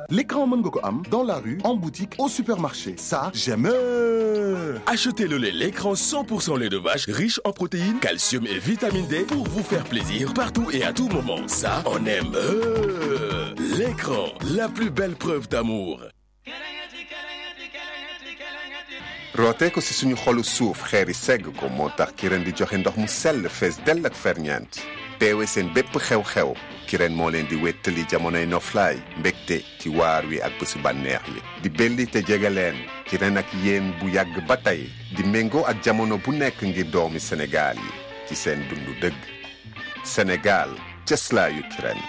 l'écran mën nga ko am dans la rue en boutique au supermarché ça j'aime Achetez le lait l'écran 100% lait de vache riche en protéines, calcium et vitamine D pour vous faire plaisir partout et à tout moment. Ça, on aime. L'écran, la plus belle preuve d'amour. rootee ko si suñu xolu suuf xeeri segg ko moo tax Kirène di joxe ndox mu sell fees dell ak ferñeent teewe seen bépp xew-xew Kirène moo leen di wéttali jamonoy noflaay mbégte ci waar wi ak bésu bànneex li di belli te jege leen Kirène ak yéen bu yàgg ba tey di méngoo ak jamono bu nekk ngir doomi Sénégal yi ci seen dundu dëgg Sénégal cëslaayu Kirène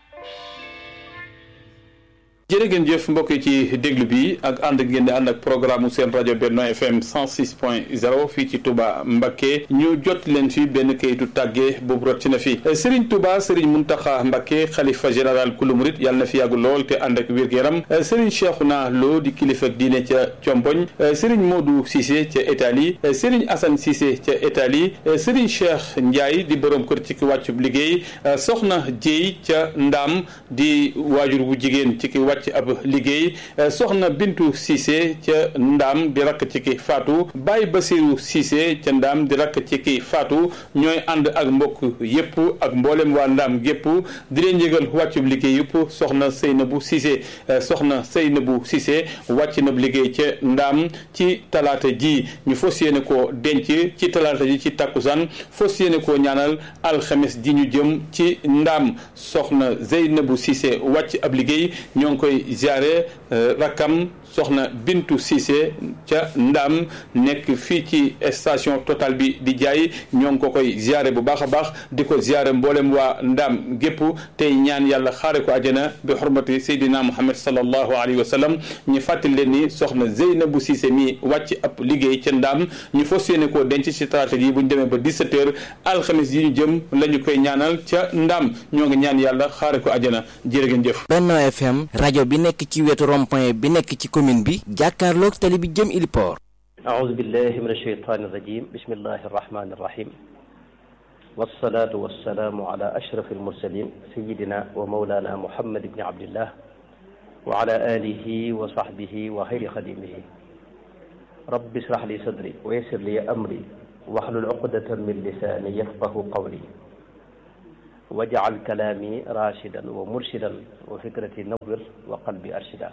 jërë ngeen jëf mbokk yi ci déglu bi ak ànd ngeen di ànd ak programme seen rajo Benno FM 106 point 0 fii ci Touba Mbacké ñu jot leen fi benn kayitu tàggee boobu rot ci na fi Serigne Touba Serigne Mountakha Mbacké xalifa général kulu murit yàlla na fi yàgg lool te ànd ak wér-gu-yaram Serigne Cheikhouna Lo di kilifa diine ca Comboñ Serigne Modou Cissé ca Italie Serigne Assane Cissé ca Italie Serigne Cheikh Ndiaye di borom kër ci ki wàccub liggéey Soxna Dieye ca Ndaam di waajur bu jigéen ci ki wàcc ci ab liggéey soxna Bintu Cissé ca Ndaam di rakk ci ki faatu Baye Basiru Cissé ca Ndaam di rakk ci ki faatu ñooy ànd ak mbokk yépp ak mboolem waa Ndaam gépp di leen yëgal wàccub liggéey yëpp soxna Seynabu Cissé soxna Seynabu Cissé wàcc na liggéey ca Ndaam ci talaata ji ñu fas yéene koo denc ci talaata ji ci takkusaan fas yéene koo ñaanal alxames ji ñu jëm ci Ndaam soxna Zeynabu Cissé wàcc ab liggéey ñoo ngi koy ziare rakkam soxna Bintu Cissé ca Ndaam nekk fii ci station Total bi di jaay ñoo ngi ko koy ziare bu baax a baax di ko ziare mboolem waa Ndaam gépp tey ñaan yàlla xaare ko àjjana bi xurmati Seydina Muhammad sallallahu alayhi wa sallam ñu fàttali leen ni soxna Zeynabu Cissé mi wàcc ab liggéey ca Ndaam ñu fas yéene koo denc ci talaata ji bu ñu demee ba 17h alxamis yi ñu jëm la ñu koy ñaanal ca Ndaam ñoo ngi ñaan yàlla xaare ko àjjana jërë ngeen jëf. Benno FM rajo bi nekk ci wetu rond-point bi nekk ci commune bi jàkkaarloog tali bi jëm Iliport أعوذ بالله من الشيطان الرجيم بسم الله الرحمن الرحيم والصلاة والسلام على أشرف المرسلين سيدنا ومولانا محمد بن عبد الله وعلى آله وصحبه وخير خديمه رب اشرح لي صدري ويسر لي أمري واحلل عقدة من لساني يفقه قولي واجعل كلامي راشدا ومرشدا وفكرتي نور وقلبي أرشدا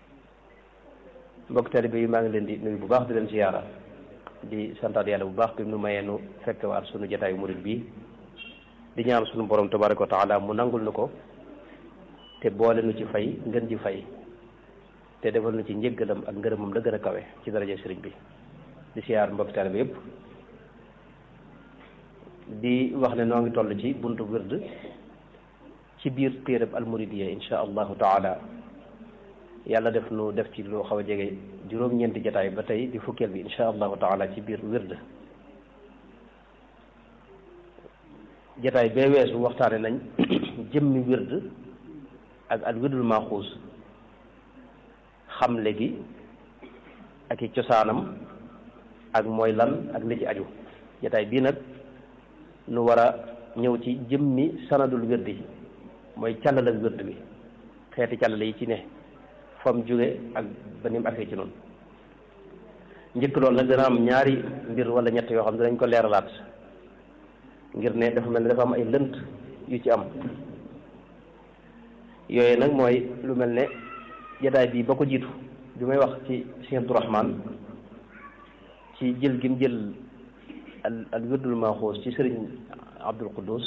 mbokk taalibe yi maa ngi leen di nuyu bu baax di leen ziyaara di santaat yàlla bu baax bi nu mayee nu fekk waat sunu jataayu murit bi di ñaan sunu borom tabaraka wa taala mu nangul nu ko te boole nu ci fay ngën ji fay te defal nu ci njëggalam ak ngërëmam la gën a kawe ci daraja sëriñ bi di ziyaar mbokk taalibe yëpp di wax ne noo ngi toll ci buntu wird ci biir téereb almuridiya insha allahu taala yàlla def nu def ci loo xaw a jege juróom-ñeenti jataay ba tey di fukkeel bi insha allahu taala ci biir wird jataay bee weesu waxtaane nañ jëmmi wird ak al wirdul maaxuus xamle gi ak i cosaanam ak mooy lan ak li ci aju jataay bii nag nu war a ñëw ci jëmmi sanadul wird yi mooy càllal ak wird bi xeeti càllale yi ci ne fam jóge ak ba ni mu agsee ci noonu njëkk loolu nag dana am ñaari mbir wala ñett yoo xam ne dinañ ko leeralaat ngir ne dafa mel ne dafa am ay lënt yu ci am yooyu nag mooy lu mel ne jataay bii ba ko jiitu bi may wax ci Cheikh Abdourahman ci jël gi mu jël al al wirdul maaxuus ci sëriñ Abdul Quddus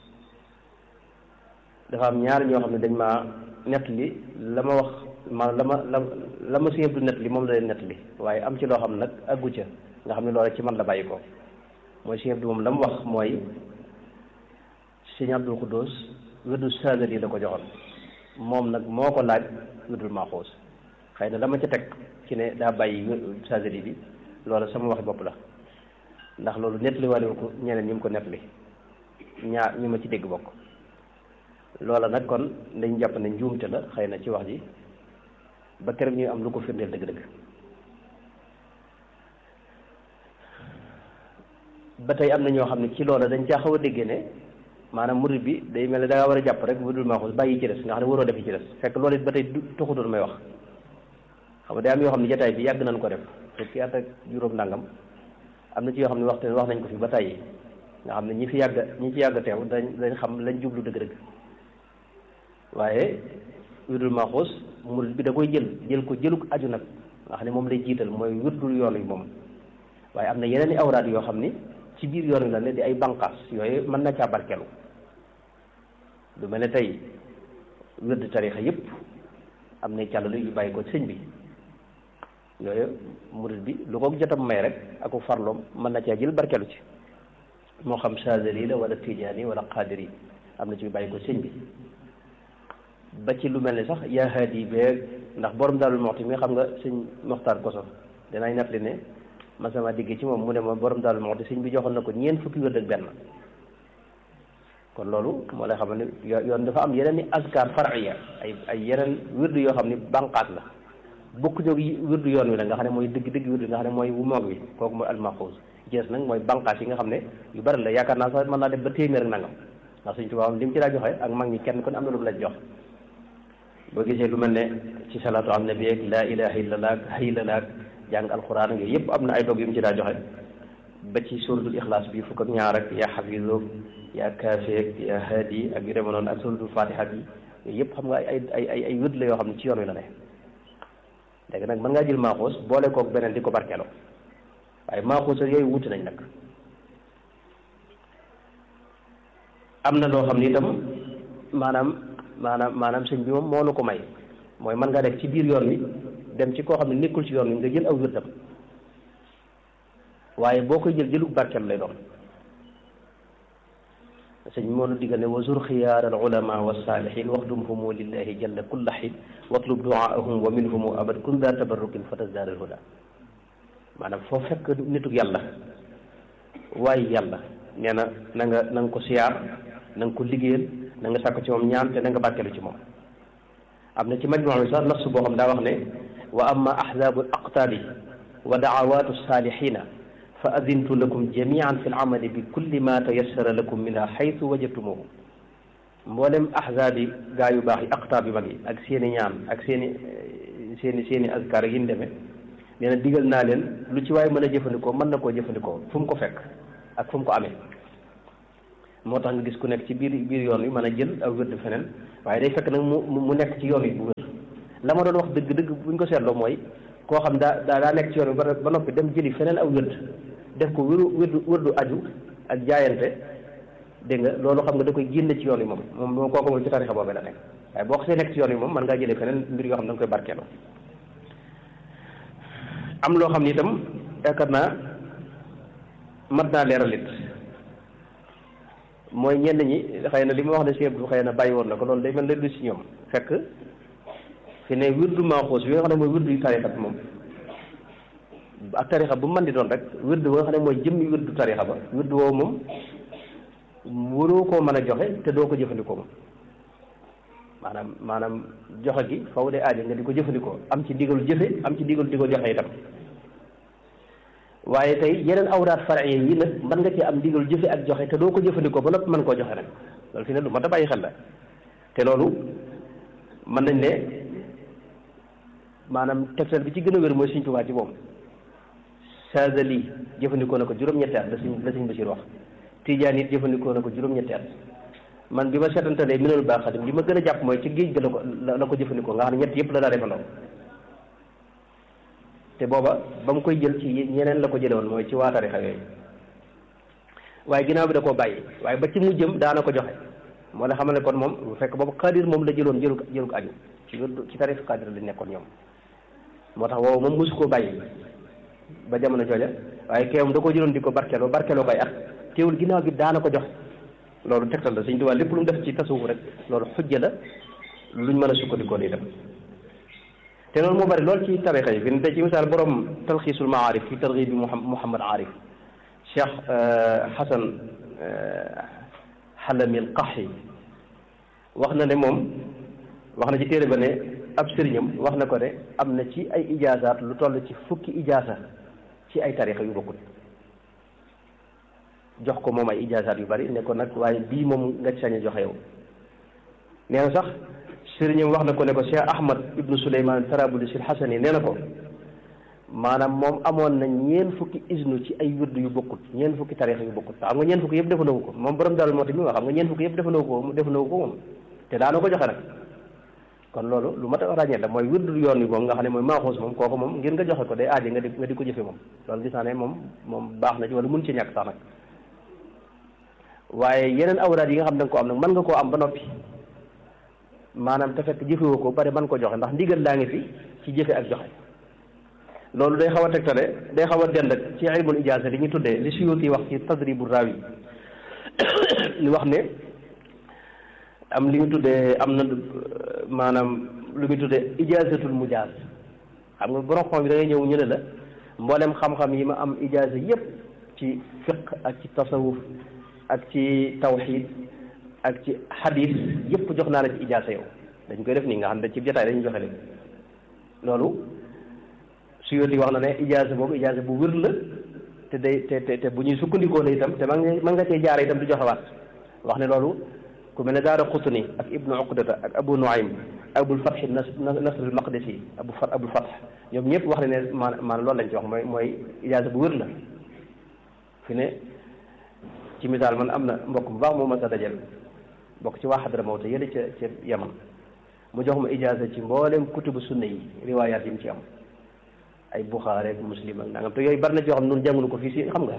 dafa am ñaari ñoo xam ne dañ maa nett li la ma wax ma la ma la la ma Sëriñ Abdu nett li moom la leen nett li waaye am ci loo xam nag aggu ca nga xam ne loolu ci man la bàyyi ko mooy Sëriñ Abdu moom la mu wax mooy Sëriñ Abdul Quddus wirdu saadali la ko joxoon moom nag moo ko laaj wirdul maaxuus xëy na la ma ca teg ci ne daa bàyyi saadali bi loolu sama waxi bopp la ndax loolu nett li waale ko ñeneen ñi mu ko nett li ñaar ñu ma ci dégg bokk loola nag kon dañ jàpp ne njuumte la xëy na ci wax ji ba keroog ñuy am lu ko firndeel dëgg-dëgg ba tey am na ñoo xam ne ci loola dañ caa xaw a déggee ne maanaam murid bi day mel ne da ngaa war a jàpp rek wirdul maaxuus bàyyi ci des nga xam ne waroo defi ci des fekk loolu it ba tey du taxutoon may wax xam nga day am yoo xam ne jataay bi yàgg nañ ko def fukki at ak juróom nangam am na ci yoo xam ne waxtu wax nañ ko fi ba tàyyi nga xam ne ñi fi yàgg ñi ci yàgg teew dañ dañ xam lañ jublu dëgg-dëgg waaye wirdul maaxuus murid bi da koy jël jël ko jëluk aju nag nga xam ne moom lay jiital mooy wirdul yoon wi moom waaye am na yeneen i awraad yoo xam ni ci biir yoon wi la ne di ay banqaas yooyu mën na caa barkeelu lu mel ne tey wird tarixa yëpp am na càllalu yu bàyyi ko sëñ bi yooyu murid bi lu ko jotam may rek aku farloom mën na caa jël barkeelu ci moo xam Saadili la wala Tijaani wala Qaadiri am na ci yu bàyyi ko sëñ bi ba ci lu mel ne sax yaa haadi beeg ndax borom Daarul Muxti mi xam nga sëñ Moxtaar Koso dinaay nat li ne man sama digg ci moom mu ne ma borom Daarul Muxti sëñ bi joxoon na ko ñeent fukki wërd ak benn kon loolu moo lay xam ne yoon dafa am yeneen i azkar far'iya ay ay yeneen wirdu yoo xam ne banqaat la bokk ñoo wirdu yoon wi la nga xam ne mooy dëgg dëgg wirdu nga xam ne mooy wu moog wi kooku mooy almaxuus jees nag mooy banqaat yi nga xam ne yu bari la yaakaar naa sax mën naa def ba téeméer ak nangam ndax suñ tubaab li mu ci daa joxe ak mag ñi kenn kon am na lu mu la jox boo gisee lu mel ne ci salaatu am nabi ak laa ilaha illallah ak haylala ak jàng alquran ak yooyu yëpp am na ay dog yu mu ci daa joxe ba ci suratul ixlaas bi fukk ak ñaar ak yaa xafizoog yaa kaafeeg yaa haadi ak yu demee noonu ak suratul fatiha bi yooyu yëpp xam nga ay ay ay ay wët la yoo xam ne ci yoon wi la ne léegi nag mën ngaa jël maaxuus boole koog beneen di ko barkeeloo waaye maaxuus ak yooyu wuti nañ nag am na loo xam ne itam maanaam maanaam maanaam sëñ bi moom moo nu ko may mooy mën ngaa def ci biir yoon wi dem ci koo xam ne nekkul ci yoon wi nga jël aw wërdam waaye boo koy jël jëlug barkeel lay doon sëñ bi moo nu diggal ne wa zur xiyaar al ulama wa saalihin waxdumhumu lillahi jalla kulla xiin watlub duaahum wa minhumu abad kun daa tabarrukin fa tasdaar al huda maanaam foo fekk nitug yàlla waaye yàlla nee na na nga na nga ko siyaar na nga ko liggéeyal na nga sàkk ci moom ñaan te na nga barkeelu ci moom am na ci majmuu bi sax nafs boo xam daa wax ne wa amma ahzaabu al aqtaabi wa daawaatu saalihina fa adintu lakum jamian fi l amali bi kulli ma tayassara lakum minha xaytu wajadtumuhu mboolem ahzaab yi gaa yu baax yi aqtaab yu mag yi ak seen i ñaan ak seen i seen i seen i azkar yi ñu demee nee na digal naa leen lu ci waaye mën a jëfandikoo mën na koo jëfandikoo fu mu ko fekk ak fu mu ko amee moo tax nga gis ku nekk ci biir biir yoon wi mën a jël aw wérd feneen waaye day fekk nag mu mu nekk ci yoon wi bu wér la ma doon wax dëgg-dëgg buñ ko seetloo mooy koo xam daa daa daa nekk ci yoon wi ba ba noppi dem jëli feneen aw wérd def ko wéru wérdu wérdu aju ak jaayante dégg nga loolu xam nga da koy génne ci yoon wi moom moom moom kooku moom ci tarixa boobee la nekk waaye boo xasee nekk ci yoon wi moom mën ngaa jëlee feneen mbir yoo xam da nga koy barkeeloo am loo xam ni itam yaakaar naa mat naa leeral it mooy ñenn ñi xëy na li ma wax ne si Abdou xëy na bàyyi woon na ko loolu day mel ne du si ñoom fekk fi ne wirdu maaxuus bi nga xam ne mooy wirdu yu tarixa bi moom ak tarixa bu mën di doon rek wirdu ba nga xam ne mooy jëmmi wirdu tarixa ba wirdu woowu moom waroo koo mën a joxe te doo ko jëfandikoo moom maanaam maanaam joxe gi faw de aajo nga di ko jëfandikoo am ci digalu jëfe am ci digalu di ko joxe itam waaye tey yeneen awraat far'iya yi nag mën nga ci am digalu jëfe ak joxe te doo ko jëfandikoo ba noppi mën koo joxe nag loolu fi ne lu mat a bàyyi xel la te loolu mën nañ ne maanaam tegtal bi ci gën a wér mooy Sëriñ Tuubaa ci moom Saadili jëfandikoo na ko juróom-ñetti at la Sëriñ la Sëriñ Basiir wax Tijaan it jëfandikoo na ko juróom-ñetti at man bi ma seetantalee minal baax xadim li ma gën a jàpp mooy ci géej ga la ko la ko jëfandikoo nga xam ne ñett yëpp la daa defandoo te booba ba mu koy jël ci ñeneen la ko jële woon mooy ci waa tarixa yooyu waaye ginnaaw bi da koo bàyyi waaye ba ci mujjëm daana ko joxe moo la xamal ne kon moom bu fekk boobu xaadir moom la jëloon jëlu jëlu ko aju ci ci tarix xaadir la nekkoon ñoom moo tax woowu moom mosu koo bàyyi ba jamono jooja waaye keewam da koo jëloon di ko barkeloo barkeloo koy at teewul ginnaaw gi daana ko joxe loolu tegtal la Sëñ Tuubaa lépp lu mu def ci tasawuf rek loolu xujja la luñ mën a sukkandikoo di dem te loolu moo bari lool ci tarixa yi fi ne tey ci misaal borom talxiisul maarif fi targhib bi Muhammad Arif Cheikh Xasan Xalami al Qaxi wax na ne moom wax na ci téere ba ne ab sëriñam wax na ko ne am na ci ay ijaazaat lu toll ci fukki ijaasa ci ay tarixa yu bokkul jox ko moom ay ijaasaat yu bari ne ko nag waaye bii moom nga ci sañ a joxe yow nee na sax sëriñam wax na ko ne ko Cheikh Ahmad ibnu Souleymane Tarabuli sil Xasani nee na ko maanaam moom amoon na ñeen fukki isnu ci ay wird yu bokkut ñeen fukki tarixa yu bokkut xam nga ñeen fukki yëpp defandoo ko moom borom daal moo tax mi wax xam nga ñeen fukki yëpp defandoo ko defandoo ko moom te daana ko joxe nag kon loolu lu mat a ràññee la mooy wird yoon wi moom nga xam ne mooy maaxuus moom kooku moom ngir nga joxe ko day aaje nga di nga di ko jëfe moom loolu gis naa ne moom moom baax na ci wala mun ci ñàkk sax nag waaye yeneen awraad yi nga xam ne da nga ko am nag mën nga koo am ba noppi maanaam te fekk jëfewoo ko bari mën ko joxe ndax ndigal laa ngi fi ci jëfe ak joxe loolu day xaw a tegtale day xaw a dend ak ci ilmul ijaasa li ñu tuddee li Suyuuti wax ci tadribu raawi li wax ne am li ñu tuddee am na maanaam lu ñu tuddee ijaasatul mujaaz xam nga borom xam bi da ngay ñëw ñu ne la mboolem xam-xam yi ma am ijaasa yépp ci fiq ak ci tasawuf ak ci tawxiid ak ci xadiis yépp jox naa la ci ijaasa yow dañ koy def nii nga xam ne ci jotaay dañuy joxe léegi loolu Suyuuti wax na ne ijaasa boobu ijaasa bu wér la te day te te te bu ñuy sukkandikoo la itam te man nga mën nga cee jaare itam di joxewaat wax ne loolu ku mel ne daara Qutni ak Ibnu Uqdata ak Abu Nuaym Abul Fath Nasr al Maqdisi Abu Fath Abul Fath ñoom ñëpp wax ne ne maanaam maanaam loolu lañ ci wax mooy mooy ijaasa bu wér la fi ne ci misaal man am na mbokk bu baax moo ma sa dajal bokk ci waa Hadramawt yële ca ca Yaman mu jox ma ijaasa ci mboolem kutubu sunna yi riwaayaat yi mu ci am ay Buxaari ak Muslim ak nangam te yooyu bari na ci yoo xam ne noonu jàngunu ko fii si xam nga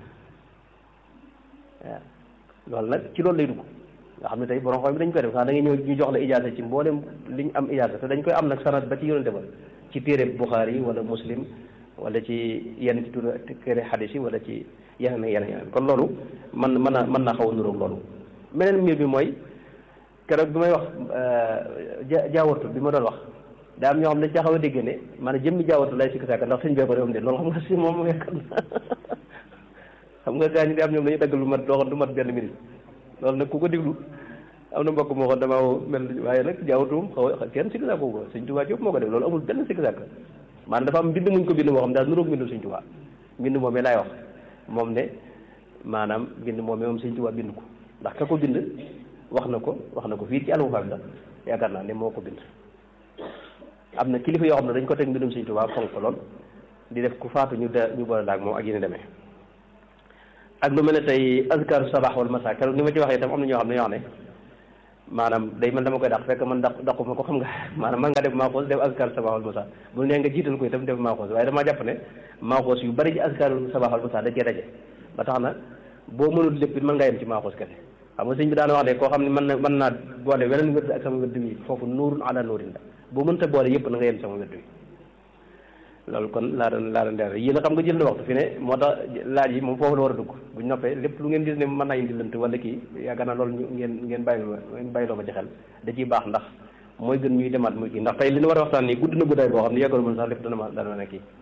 waaw loolu nag ci loolu lay dugg nga xam ne tey borom xam bi dañ koy def sax da ngay ñëw ñu jox la ijaasa ci mboolem li ñu am ijaasa te dañ koy am nag sanad ba ci yonente ba ci téere Buxaari wala Muslim wala ci yenn ci tur téere xadis yi wala ci yeneen ak yeneen yeneen kon loolu man mën na mën naa xaw a nuróog loolu meneen mbir bi mooy keroog bi may wax ja jaawartu bi ma doon wax daa am ñoo xam ne dañ caa xaw a dégg ne maanaam jëmmi jaawartu lay sikk sàkk ndax sëñ bee ko réewam de loolu xam nga si moom yekkat na xam nga gaa ñi di am ñoom dañuy dagg lu mat doo du mat benn minute loolu nag ku ko déglu am na mbokk moo xam damaa mel waaye nag jaawartuum xaw a kenn sikk sàkk ko sëñ Tuubaa yëpp moo ko def loolu amul benn sikk sàkk maanaam dafa am mbind muñ ko bind moo xam daal nuróog mbindu sëñ Tuubaa mbind moomee laay wax moom ne maanaam mbind moomee moom sëñ Tuubaa bind ko ndax ka ko bind wax na ko wax na ko fii ci almufaam la yaakaar naa ne moo ko bind am na kilifa yoo xam ne dañ ko teg mbindum sëñ Tuubaa fonk ko lool di def ku faatu ñu de ñu boole daag moom ak yéen demee ak lu mel ne tey azkar sabax wal masa keroog ni ma ci waxee itam am na ñoo xam ne ñoo xam ne maanaam day man dama koy dàq fekk man daq daquma ko xam nga maanaam man nga def maaxoos def azkar sabax wal masa bu nee nga jiital ko itam def maaxoos waaye damaa jàpp ne maaxoos yu bari ci azkar sabax wal masa da cee daje ba tax na boo mënul lépp it mën nga yem ci maaxoos kese xam nga sëñ bi daan wax de koo xam ne mën na mën naa boole weneen wérd ak sama wérd wi foofu nuurun ala nuurin la boo mënta boole yëpp na nga yem sama wérd wi loolu kon laa doon laa doon leeral yéen a xam nga jël na waxtu fi ne moo tax laaj yi moom foofu la war a dugg buñ noppee lépp lu ngeen gis ne mën naa indi lënt wala kii yaakaar naa loolu ngeen ngeen bàyyi ngeen bàyyiloo ma ci xel da ciy baax ndax mooy gën ñuy demaat muy kii ndax tey li ñu war a waxtaan nii gudd na guddaay boo xam ne yàggalu mën sax lépp dana ma dana ma kii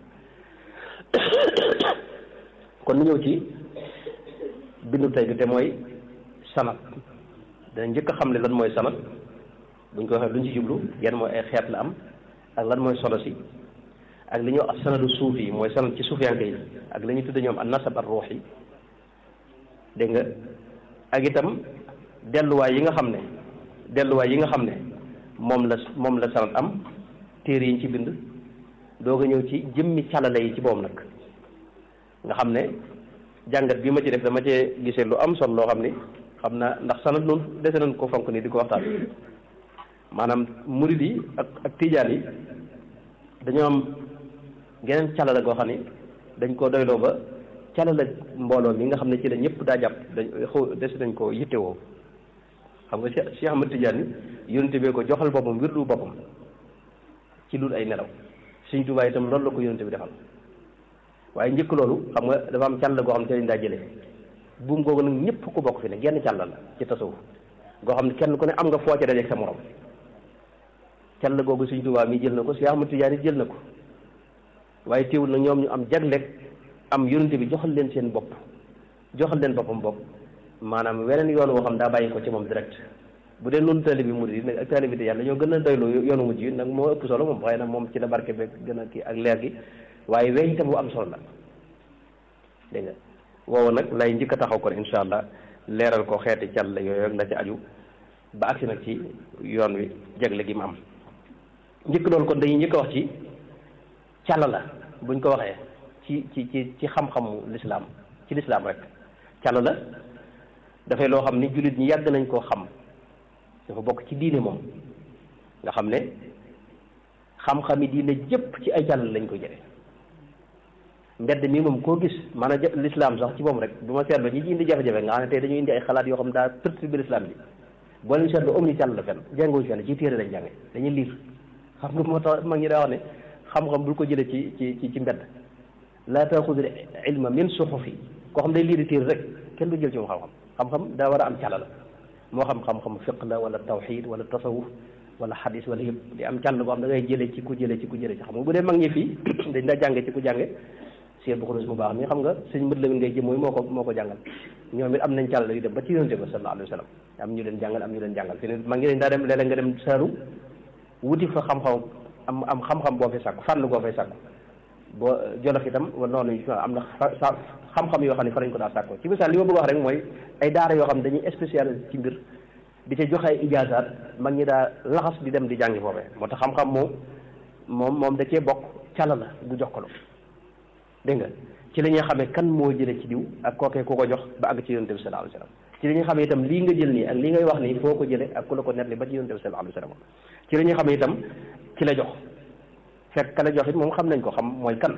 kon nu ñëw ci bindu tey bi te mooy sanat dana njëkk a xam ne lan mooy sanat buñ ko waxee luñ ci jublu yan mooy ay xeet la am ak lan mooy solo si ak li ñuy wax sanadu suuf yi mooy sanad ci suufiyanke yi ak li ñuy tudde ñoom an nasab ar ruux yi dégg nga ak itam delluwaay yi nga xam ne delluwaay yi nga xam ne moom la moom la sanad am téere yi ñu ci bind doog a ñëw ci jëmmi calale yi ci boobu nag nga xam ne jàngat bi ma ci def dama cee gisee lu am solo loo xam ni xam naa ndax sanad noonu dese nañ ko fonk ni di ko waxtaan maanaam murid yi ak ak tijaan yi dañoo am geneen calala goo xam ni dañ koo doyloo ba calala mbooloo mi nga xam ne ci la ñëpp daa jàpp dañ xaw des nañ ko yittewoo xam nga Cheikh Cheikh Ahmad Tidiane yónente bee ko joxal boppam wirdu boppam ci lul ay nelaw Sëñ Tuubaa itam loolu la ko yónente bi defal waaye njëkk loolu xam nga dafa am càll goo xam ne ci lañ daa jëlee buum googu nag ñëpp ko bokk fi ne genn càll la ci tasawuf goo xam ne kenn ku ne am nga foo ca dajeeg sa morom càll googu Sëñ Tuubaa mi jël na ko Cheikh Ahmad Tidiane jël na ko waaye teewul nag ñoom ñu am jagleeg am yonente bi joxal leen seen bopp joxal leen boppam bopp maanaam weneen yoon woo xam daa bàyyi ko ci moom direct bu dee noonu taalibe bi murid yi nag ak taalibe bi yàlla ñoo gën a doyloo yoonu mujj yi nag moo ëpp solo moom waaye nag moom ci la barke beeg gën a kii ak leer gi waaye weñ itam bu am solo la dégg nga woowu nag lay njëkk a taxaw kon incha allah leeral ko xeeti càll yooyu ak la ci aju ba agsi nag ci yoon wi jagle gi mu am njëkk loolu kon dañuy njëkk a wax ci càll la buñ ko waxee ci ci ci ci xam-xamu lislaam ci lislaam rek càll la dafay loo xam ni jullit ñi yàgg nañ koo xam dafa bokk ci diine moom nga xam ne xam-xami diine jëpp ci ay càll lañ ko jële mbedd mi moom koo gis maanaam l'islam sax ci moom rek bu ma seetlu ñi ci indi jafe-jafe nga xam ne tey dañuy indi ay xalaat yoo xam ne daa perturbé l'islam bi boo leen seetlu am ni càll la fenn jànguñu fenn ci téere lañ jànge dañuy liir xam nga moo tax mag ñi daa wax ne xam-xam bul ko jële ci ci ci ci mbedd laa taaxudul ilma min suxufi koo xam day liiri téere rek kenn du jël ci moom xam-xam xam-xam daa war a am càll la moo xam xam-xam fiq la wala tawxid wala tasawuf wala xadis wala yëpp di am càll boo xam da ngay jële ci ku jële ci ku jële ci xam nga bu dee mag ñi fii dañ daa jànge ci ku jànge Cheikh bu Xurus mu baax mi xam nga sëñ mbët lamin ngay jëm mooy moo ko moo ko jàngal ñoom it am nañ càll yu dem ba ci yonente ba sallallahu alayhi wa sallam am ñu leen jàngal am ñu leen jàngal fi ne mag ñi dañ daa dem léeg-léeg nga dem saaru wuti fa xam-xam am am xam-xam boo fay sàkku fànn boo fay sàkku boo jolof itam wa noonu am na xam-xam yoo xam ne fa lañ ko daa sàkko ci misaal li ma bëgg wax rek mooy ay daara yoo xam ne dañuy spécialisé ci mbir di ca joxe ay ijaasaat mag ñi daa laxas di dem di jàngi foofee moo tax xam-xam moom moom moom da cee bokk càll la bu jox ko dégg nga ci la ñuy xamee kan moo jële ci diw ak kookee ku ko jox ba àgg ci yonente bi sallallahu alayhi wasallam ci la ñuy xamee itam lii nga jël nii ak lii ngay wax nii foo ko jële ak ku la ko nettali ba ci yonente bi sallallahu alayhi wasallam ci la ñuy xamee itam ci la jox fekk ka la jox it moom xam nañ ko xam mooy kan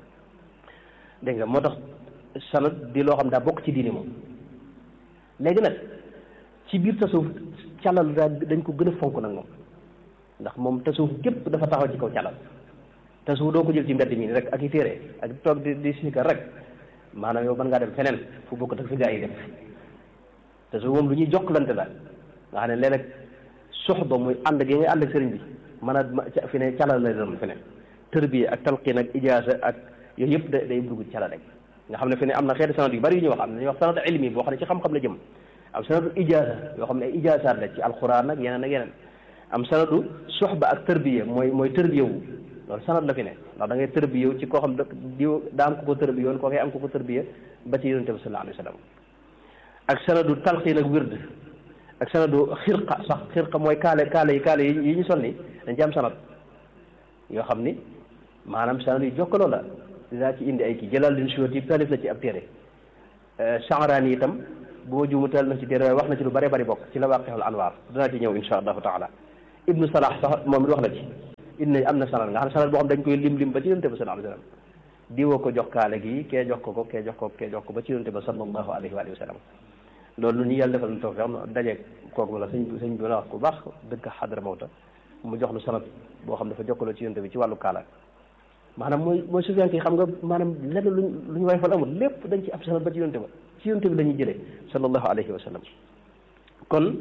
dégg nga moo tax sanad di loo xam daa bokk ci diini moom léegi nag ci biir tasawuf calal daa dañ ko gën a fonk nag moom ndax moom tasawuf gépp dafa taxaw ci kaw calal tasawuf doo ko jël ci mbedd mi rek ak i téere ak toog di di sikar rek maanaam yow mën ngaa dem feneen fu bokk tak fi gaa yi def tasawuf moom lu ñuy jokkalante la nga xam ne léeg-léeg soxba muy ànd gi ngay ànd ak sëriñ bi mën a fi ne calal la doon fi ne tërbiya ak talqiin ak ijaasa ak yooyu yëpp da day dugg ci calal rek nga xam ne fi ne am na xeeti sanad yu bari yu ñuy wax am na ñuy wax sanad ilmi boo xam ne ci xam-xam la jëm am sanadu ijaasa yoo xam ne ay ijaasaat la ci alxuraan ak yeneen ak yeneen am sanadu soxba ak tërbiya mooy mooy tërbiya wu loolu sanad la fi ne ndax da ngay tërbiya wu ci koo xam diw daa am ku ko tërbiya woon koo koy am ku ko tërbiya ba ci yonente bi sallallahu alayhi wa sallam ak sanadu talqiin ak wird ak sanadu xirqa sax xirqa mooy kaale kaale yi kaale yi ñu sol ni dañ ci am sanad yoo xam ni maanaam sanad yu jokkaloo la dinaa ci indi ay kii jëlal din suwat yi taalif la ci ab téere Sha'rani yi itam bu ma juumu teel na ci téere wax na ci lu bare bari bokk ci la waaqixul anwaar dinaa ci ñëw insha allahu taala ibnu salah sax moom it wax na ci indi am na sanad nga xam ne sanad boo xam dañ koy lim lim ba ci yonente ba sallallahu alayhi wa sallam diwoo ko jox kaale gi kee jox ko ko kee jox ko kee jox ko ba ci yonente ba sallallahu alayhi wa sallam loolu lu ñu yàlla defal na tawfiq am dajeeg kooku la sëñ sëñ bi la wax ku baax dëkk xadra mawta mu jox lu sanad boo xam dafa jokkaloo ci yonente bi ci wàllu kaala maanaam mooy mooy sufiyaan ki xam nga maanaam lenn luñ lu ñu way fal amul lépp dañ ci am sanad ba ci yonente ba ci yonente bi la ñuy jëlee sallallahu alayhi wa sallam kon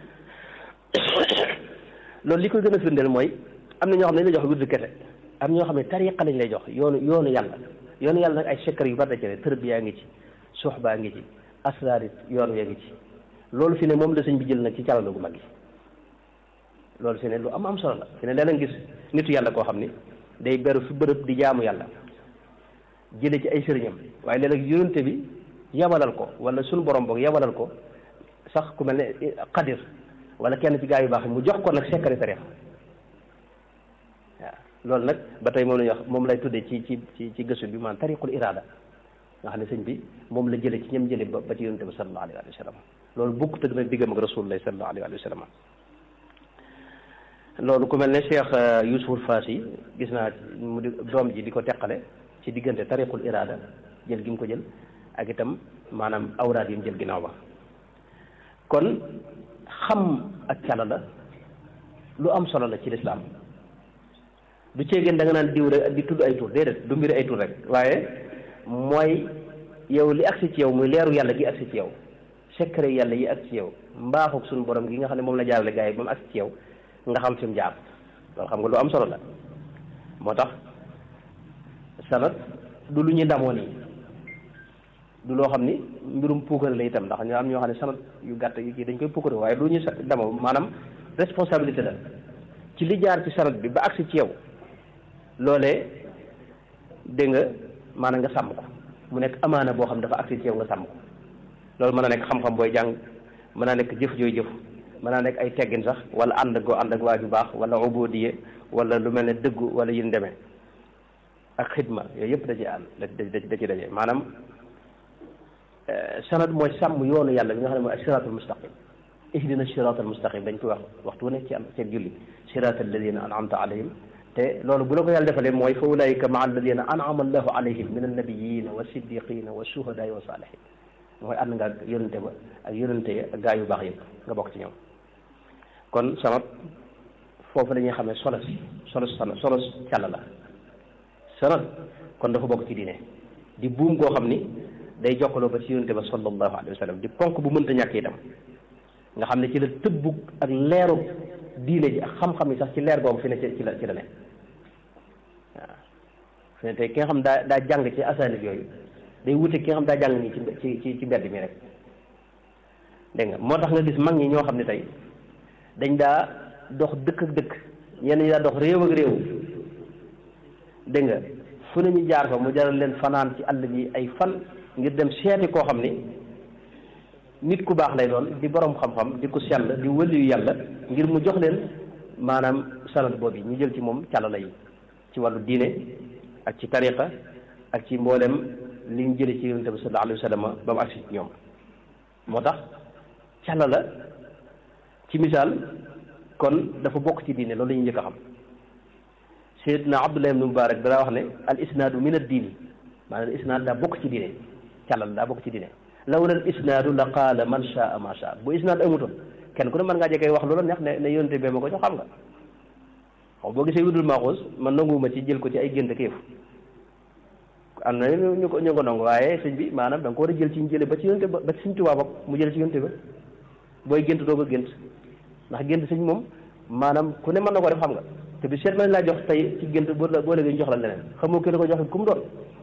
loolu li koy gën a firndeel mooy am na ñoo xam ne dañ lay jox wirdu kese am ñoo xam ne tariqa lañ lay jox yoonu yoonu yàlla yoonu yàlla nag ay secret yu bari da ci ne tërbiyaa ngi ci suxbaa ngi ci asraar it yoon yaa ngi ci loolu fi ne moom la sëñ bi jël nag ci calal gu mag gi loolu fi ne lu am am solo la fi ne leneen gis nitu yàlla koo xam ni day beru fi bërëb di jaamu yàlla jële ci ay sëriñam waaye léeg-léeg yonente bi yabalal ko wala suñu borom boog yabalal ko sax ku mel ne xadir wala kenn ci gaa yu baax mu jox ko nag secret tarixa waaw loolu nag ba tey moom la ñuy wax moom lay tuddee ci ci ci ci gëstu bi maanaam tariqul irada nga xam ne sëñ bi moom la jële ci ñam jële ba ba ci yonente bi sallallahu alayhi wa sallam loolu bukk tëgg nag diggam ak rasulullah sallallahu alayhi wa sallam loolu ku mel ne Cheikh Youssouf Faas yi gis naa mu di doom ji di ko teqale ci diggante tariqul irada jël gi mu ko jël ak itam maanaam awraad yi mu jël ginnaaw ba kon xam ak cala la lu am solo la ci lislaam du ceegeen da nga naan diw rek di tudd ay tur déedéet du mbiri ay tur rek waaye mooy yow li agsi ci yow muy leeru yàlla gi agsi ci yow secret yàlla yi agsi ci yow mbaaxuk suñu borom gi nga xam ne moom la jaarale gars yi ba mu agsi ci yow nga xam fi mu jaar loolu xam nga lu am solo la moo tax sanad du lu ñuy damoo nii du loo xam ni mbirum puukare la itam ndax ñu am ñoo xam ne sanad yu gàtt yi kii dañ koy puukare waaye du ñu damoo maanaam responsabilité la ci li jaar ci sanad bi ba agsi ci yow loolee dégg nga maanaam nga sàmm ko mu nekk amaana boo xam dafa agsi ci yow nga sàmm ko loolu mën a nekk xam-xam booy jàng mën naa nekk jëf jooy jëf mën naa nekk ay teggin sax wala ànd goo ànd ak waa ju baax wala ubudiye wala lu mel ne dëggu wala yin demee ak xidma yooyu yëpp da ci ànd da da ci daje maanaam sanad mooy sàmm yoonu yàlla bi nga xam ne mooy siraatul mustaqim ihdina siraatal mustaqim dañ koy wax waxtu wu nekk ci am seen julli siraatal ladina an'amta alayhim te loolu bu la ko yàlla defalee mooy fa ulaika maa alladina an'ama allahu alayhim min annabiyina wa siddiqina wa shuhadaai wa salihin mooy ànd nga ak yonente ba ak yonente ya ak gaa yu baax yëpp nga bokk ci ñoom kon sanad foofu la ñuy xamee solos solos sanad solos càll la sanad kon dafa bokk ci diine di buum goo xam ni day jokkaloo ba ci yonente ba sallallahu alayhi wa sallam di ponk bu mënta ñàkk itam nga xam ne ci la tëbbug ak leeru diine ji ak xam-xam yi sax ci leer googu fi ne ci la ci la ne waaw fi ne tey ki nga xam daa daa jàng ci asanid yooyu day wute ki nga xam daa jàng nii ci ci ci mbedd mi rek dégg nga moo tax nga gis mag ñi ñoo xam ne tey dañ daa dox dëkk ak dëkk ñenn ñi daa dox réew ak réew dégg nga fu ne ñu jaar fa mu jaral leen fanaan ci àll bi ay fan ngir dem seeti koo xam ni nit ku baax lay doon di borom xam-xam di ku sell di wëliyu yàlla ngir mu jox leen maanaam sanad boobu ñu jël ci moom càllala yi ci wàllu diine ak ci tariqa ak ci mboolem li ñu jële ci yonente bi sallallahu alayhi wa sallam ba mu agsi ci ñoom moo tax càllala ci misaal kon dafa bokk ci diine loolu la ñuy njëkk a xam Seydina Abdullah ibn Mubarak daa wax ne al isnaadu min ad diini maanaam al isnaad daa bokk ci diine càllala daa bokk ci diine lawla al isnaadu la qaala man shaa ma shaa bu isnaad amutoon kenn ku ne mën ngaa jekkee wax loola neex ne ne yonente bee ma ko jox xam nga xaw boo gisee wudul maaxuus man nanguwuma ci jël ko ci ay gént kéef am na ñu ko ñu ko nangu waaye sëñ bi maanaam da nga ko war a jël ci ñu jële ba ci yonente ba ba ci sëñ Tuubaa bokk mu jële ci yonente ba booy gént doo ko gént ndax gént sëñ moom maanaam ku ne mën na ko def xam nga te bi seet mën laa jox tey ci gént boo boo léegi ñu jox la leneen xamoo ki la ko jox ku mu doon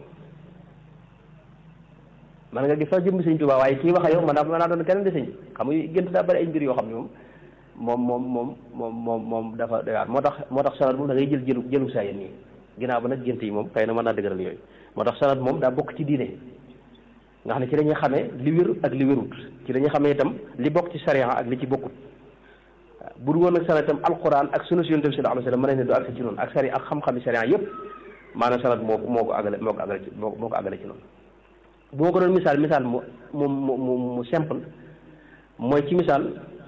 man nga gis sax jëmb sëñ Tuubaa waaye kii wax ak yow man naa mën naa doon keneen di sëñ xam nga gént daa bari ay mbir yoo xam ne moom moom moom moom moom moom dafa doy waar moo tax moo tax sanad moom da ngay jël jëlu jëlu saa yéen nii ginnaaw ba nag gént yi moom xëy na mën naa dëgëral yooyu moo tax sanad moom daa bokk ci diine nga xam ne ci la ñuy xamee li wér ak li wérut ci la ñuy xamee itam li bokk ci sariya ak li ci bokkut waaw bu dul woon nag sanad itam alquran ak sunna si yonent bi sallallahu alayhi wa sallam mën nañ ne du agsi ci noonu ak sari ak xam-xami sariya yëpp maanaam sanad moo moo ko àggale moo ko àggale ci moo ko àggale ci noonu bu ma ko doon misaal misaal mu mu mu mu simple mooy ci misaal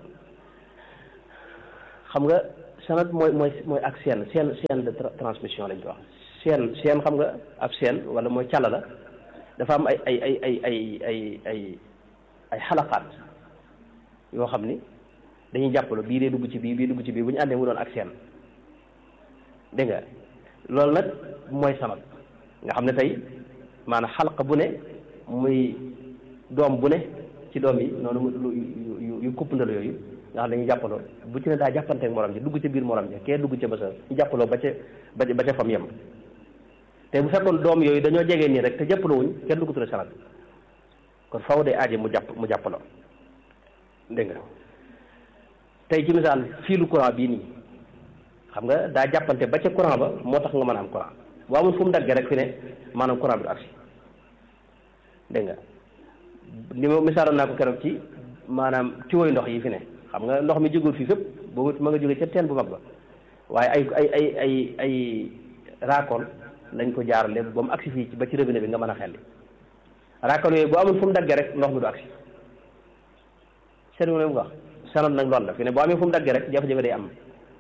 xam nga sanad mooy mooy mooy ak seen seen chaîne de transmission lañ ko wax seen seen xam nga ab seen wala mooy càlla la dafa am ay ay ay ay ay ay ay ay xalaqaat yoo xam ni dañuy jàppaloo bii dee dugg ci bii bii dugg ci bii bu ñu àndee mu doon ak seen dégg nga loolu nag mooy sanad nga xam ne tey maanaam xalqa bu ne muy doom bu ne ci doom yi noonu yu yu yu kuppandal yooyu nga xam ne dañuy jàppaloo bu ci ne daa jàppanteeg morom ji dugg ca biir morom ji kee dugg ca ba sa ñu jàppaloo ba ca ba ba ca fam yem te bu fekkoon doom yooyu dañoo jegee nii rek te jàppaloo wuñ kenn du ko tudde sanad kon faw day aaje mu jàpp mu jàppaloo dégg nga tey ci misaal fiilu courant bii nii xam nga daa jàppante ba ca courant ba moo tax nga mën a am courant boo amul fu mu daggee rek fi ne maanaam courant bi du agsi dégg nga li ma misaaloon naa ko keroog ci maanaam tiwoy ndox yi fi ne xam nga ndox mi jógul fii fépp boobu ma nga jóge ca teen bu mag ba waaye ay ay ay ay ay raakool lañ ko jaarale ba mu agsi fii ba ci robinet bi nga mën a xelli raakool yooyu boo amul fu mu daggee rek ndox mi du agsi seen mu ne mu wax sanad nag loolu la fi ne boo amee fu mu daggee rek jafe-jafe day am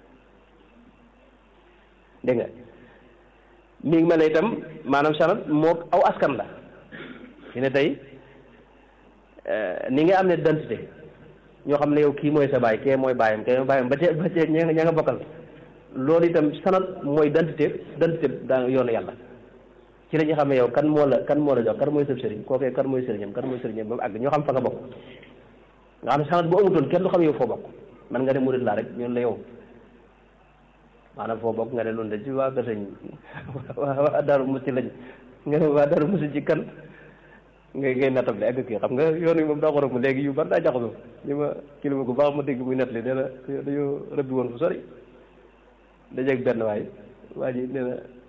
dégg nga mi ngi mel ne itam maanaam sanad moo aw askan la fi ne tey ni nga am ne identité ñoo xam ne yow kii mooy sa baay kee mooy baayam kee mooy baayam ba tey ba tey ña nga ña nga bokkal loolu itam sanad mooy identité identité daa yoonu yàlla ci la ñu xam ne yow kan moo la kan moo la jox kan mooy sëb sëriñ kookee kan mooy sëriñam kan mooy sëriñam ba mu àgg ñoo xam fa nga bokk nga xam ne sanad bu amutoon kenn du xam yow foo bokk man nga ne murid laa rek ñun la yow maanaam foo bokk nga ne loolu de ci waa kër sëñ waa waa Daaru Musi lañ nga ne waa Daaru Musi ci kan ngay ngay nattable ak kii xam nga yoon wi moom daa xorom léegi yu bari daa jaxasoo li ma kilifa gu baax ma dégg muy nettali nee na dañoo rëbbi woon fu sori dajeeg benn waay waa ji nee na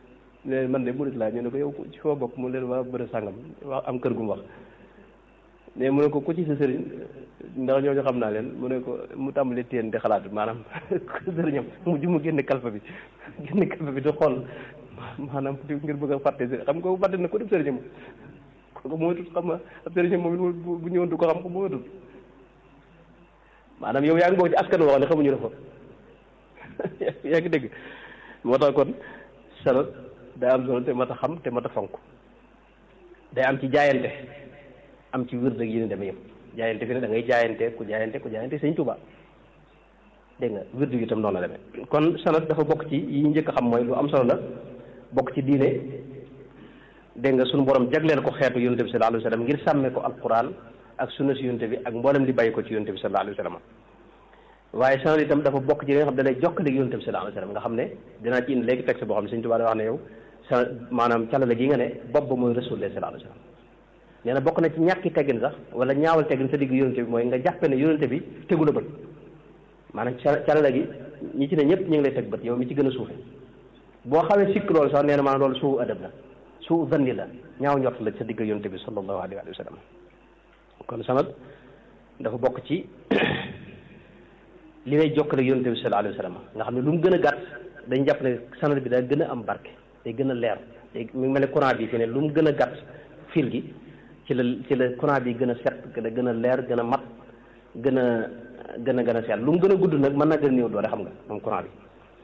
leen man de murit laa ñu ne ko yow ci foo bokk mu leen waa bërë sàngam wax am kër gu mu wax mais mu ne ko ku ci sa sëriñ ndax ñooñu xam naa leen mu ne ko mu tàmbali téen di xalaat maanaam sëriñam mu ju mu génne kalfa bi génne kalfa bi di xool maanaam di ngir bëgg a fàtte sëriñ xam nga bu fàtte na ko def sëriñam ko moytut xam nga ab sëriñam moom it bu ñëwoon du ko xam ko moytut maanaam yow yaa ngi bokk ci askan wax ne xamuñu la fa yaa ngi dégg moo tax kon sanad day am solo te mat a xam te mat a fonk day am ci jaayante am ci wér dëgg yi ne demee yëpp jaayante fi ne da ngay jaayante ku jaayante ku jaayante sëñ Tuubaa dégg nga wér dëgg itam noonu la demee kon sanad dafa bokk ci yi njëkk a xam mooy lu am solo la bokk ci diine dégg nga suñu borom jagleel ko xeetu yonent bi sallallahu alayhi wa sallam ngir sàmme ko alquran ak sunna si yonent bi ak mboolem li bàyyi ko ci yonent bi sallallahu alayhi wa sallam waaye sanad itam dafa bokk ci li nga xam ne da lay jokkale ak yonent bi sallallahu alayhi wa sallam nga xam ne dinaa ci indi léegi texte boo xam ne sëñ Tuubaa da wax ne yow sa maanaam calale gi nga ne bopp ba mooy rasulullah sallallahu alayhi wa sallam nee na bokk na ci ñàkki teggin sax wala ñaawal teggin sa digg yonente bi mooy nga jàppe ne yonente bi tegu la bët maanaam calala gi ñi ci ne ñëpp ñu ngi lay teg bët yow mi ci gën a suufe boo xawee sikk loolu sax nee na maanaam loolu suu adab la suu zanni la ñaaw njort la sa digg yonente bi sallallahu alayhi wa sallam kon sanad dafa bokk ci li lay jokkale yonente bi sallallahu alayhi wa sallam nga xam ne lu mu gën a gàtt dañ jàpp ne sanad bi day gën a am barke day gën a leer day mu mel ne courant bi fi ne lu mu gën a gàtt fil gi ci la ci la courant bi gën a set gën a gën a leer gën a mat gën a gën a gën a set lu mu gën a gudd nag mën na gën a néew doole xam nga moom courant bi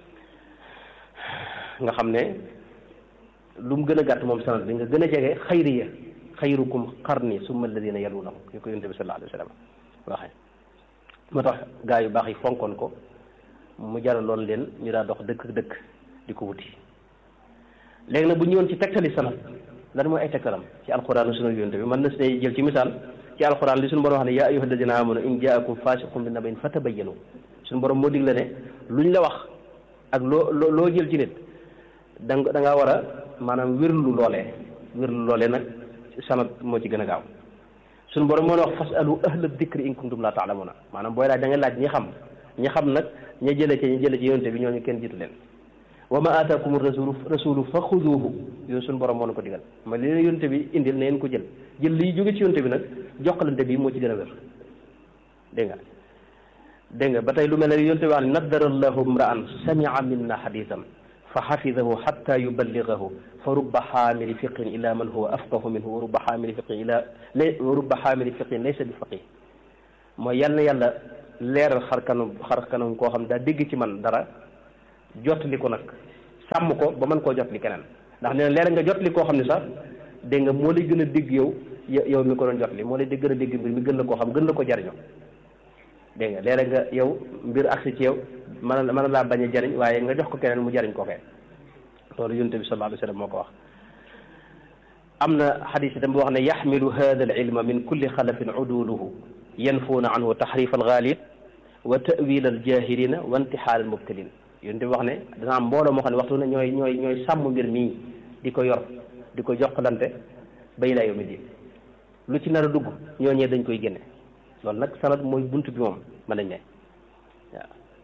nga xam ne lu mu gën a gàtt moom sanad bi nga gën a jege xayriya xayrukum qarni summa alladina yalunahum ñu ko yonent bi sallallahu alayhi wa sallam waxee moo tax gaa yu baax yi fonkoon ko mu jaraloon leen ñu daa dox dëkk dëkk di ko wuti léegi nag bu ñëwoon ci tegtali sanad lan mooy ay tegtalam ci alquran sunu yonte bi mën na si jël ci misaal ci alquran li suñu borom wax ne yaa ayyuha alladina amanu in jaakum fasiqun bi nabain fatabayyanu suñu borom moo digle ne luñ la wax ak loo loo loo jël ci nit da nga da ngaa war a maanaam wérlu loolee wérlu loolee nag sanad moo ci gën a gaaw suñu borom moo ne wax fasalu ahla dikri in kuntum la taalamuna maanaam booy laaj da nga laaj ñi xam ñi xam nag ña jële ci ñi jële ci yonte bi ñooñu kenn jiitu leen wa ma aataakum rasulu rasulu fa xuduuhu yooyu suñu borom moo na ko digal ma li leen yonte bi indil na ngeen ko jël jël liy jóge ci yonte bi nag jokkalante bi moo ci gën a wér dégg nga dégg nga ba tey lu mel ne yonte bi wax ne naddara allahu mraan samia minna xadisan fa xafidahu xatta yuballigahu fa rubba xaamili fiqin ila man huwa afqahu minhu wa rubba xaamili fiqin ila lay wa rubba xaamili fiqin laysa bi faqih mooy yal na yàlla leeral xar kanam xar kanam koo xam daa dégg ci man dara jottali ko nag sàmm ko ba mën koo jottali keneen ndax nee na leer nga jottali koo xam ne sax dégg nga moo lay gën a dégg yow yow mi ko doon jottali moo lay gën a dégg mbir mi gën la koo xam gën la ko jariñoo dégg nga leer nga yow mbir agsi ci yow mën na mën na laa bañ a jariñ waaye nga jox ko keneen mu jariñ ko kee loolu yonent bi sallallahu alayhi wa sallam moo ko wax am na xadis itam bu wax ne yaxmilu hada al ilma min kulli xalafin uduluhu yanfuuna anhu taxrif al ghalib wa tawil al jahilina wa intixaal al mubtilin yonent bi wax ne dana am mbooloo moo xam ne waxtu ne ñooy ñooy ñooy sàmm mbir mii di ko yor di ko jokkalante ba ilaa yawmi diin lu ci nar a dugg ñooñee dañ koy génne loolu nag sanad mooy bunt bi moom mën nañ ne waaw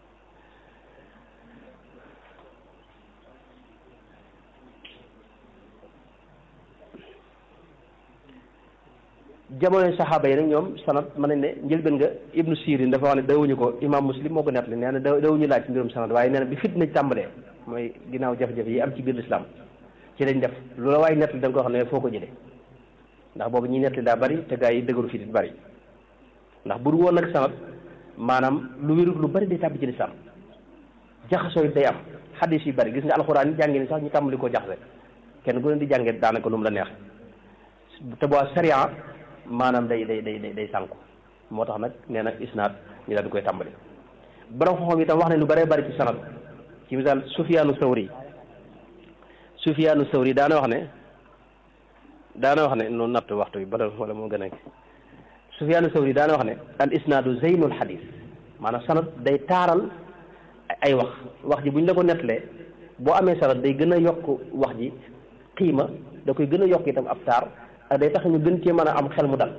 jamonoy saxaaba yi nag ñoom sanad mën nañ ne njëlbeen nga ibnu sirin dafa wax ne dawuñu ko imam muslim moo ko nettali nee na da dawuñu laaj ci mbirum sanad waaye nee na bi fitna tàmbalee mooy ginnaaw jafe-jafe yi am ci biir lislaam ci lañ def lu la waaye nettali da nga ko xam ne foo ko jëlee ndax boobu ñi nettali daa bari te gaa yi dëgëru fitit bari ndax bu du woon nag sanad maanaam lu wérut lu bari day tàbbi ci lislaam jaxasoo yi day am xadis yi bari gis nga alxuraan yi jàngi ni sax ñu tàmbali koo jaxase kenn ku ne di jàngee daanaka lu mu la neex te boo sariya maanaam day day day day sànku moo tax nag nee na isnaad ñu daal di koy tàmbali borom xam-xam itam wax ne lu bëree bëri ci sanad ci misaal Sufyaanu Sawri Sufyaanu Sawri daana wax ne daana wax ne noonu natt waxtu bi bala wala moo gën a Sufyaanu Sawri daana wax ne al isnaadu zeynul xadis maanaam sanad day taaral ay wax wax ji bu ñu la ko nettalee boo amee sanad day gën a yokk wax ji xiima da koy gën a yokk itam ab taar ak day tax ñu gën cee mën a am xel mu dal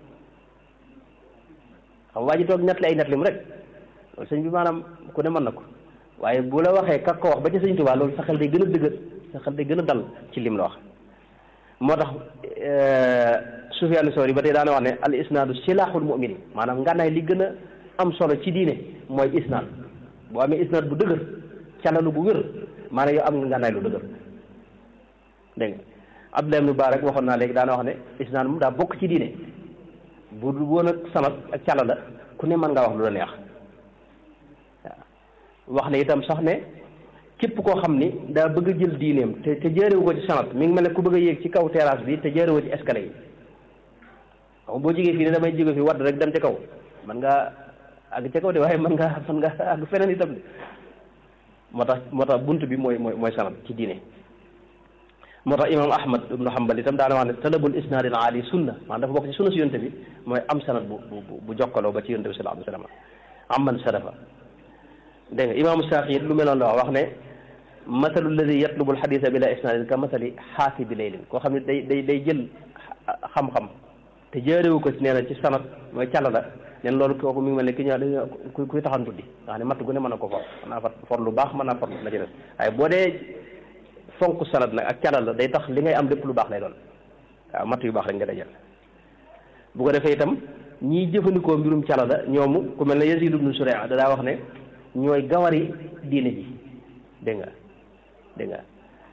xam waa ji toog nettali ay nettalim rek loolu sëñ bi maanaam ku ne mën na ko waaye bu la waxee kak ko wax ba ci sëñ Tuubaa loolu sa xel day gën a dëgër sa xel day gën a dal ci lim la wax moo tax Sufyaan Sawri ba tey daana wax ne al isnaadu silaaxul mu'minin maanaam ngànnaay li gën a am solo ci diine mooy isnaad boo amee isnaad bu dëgër calalu bu wér maanaam yow am nga ngànnaay lu dëgër dégg nga Abdullah ibn Mubarak waxoon naa léegi daana wax ne isnaad moom daa bokk ci diine bu du woon ak sanad ak cala la ku ne mën ngaa wax lu la neex waaw wax ne itam sax ne képp koo xam ni daa bëgg a jël diineem te te jaarewu ko ci sanad mi ngi mel ne ku bëgg a yéeg ci kaw terrasse bi te jaarewu ci escalier yi xam boo jógee fii ne damay jóge fi wadd rek dem ci kaw man ngaa àgg ca kaw de waaye mën ngaa mën ngaa àgg feneen itam de moo tax moo tax bunt bi mooy mooy mooy sanad ci diine moo tax imam ahmad ibnu hambal itam daana wax ne talabul isnaad al aali sunna maanaam dafa bokk ci sunna si yonte bi mooy am sanad bu bu bu jokkaloo ba ci yonte bi sallallahu alayhi wa sallam amman sadafa dégg nga imaamu Saafi lu meloon la wax ne mathalu alladi yatlubu alxadisa bila isnaadin ka mathali xaasibi laylin koo xam ne day day day jël xam-xam te jaarewu ko ci nee na ci sanad mooy càll la neen loolu kooku mi ngi mel ne ki ñu dañu ku kuy taxan tuddi nga xam ne matt gu ne mën na ko for mën naa for lu baax mën naa for la ci des waaye boo dee fonk sanad nag ak càll la day tax li ngay am lépp lu baax lay doon waaw matt yu baax rek nga dajal bu ko defee itam ñiy jëfandikoo mbirum càll la ñoomu ku mel ne Yazid ibnu Suraa da daa wax ne ñooy gawari diine ji dégg nga dégg nga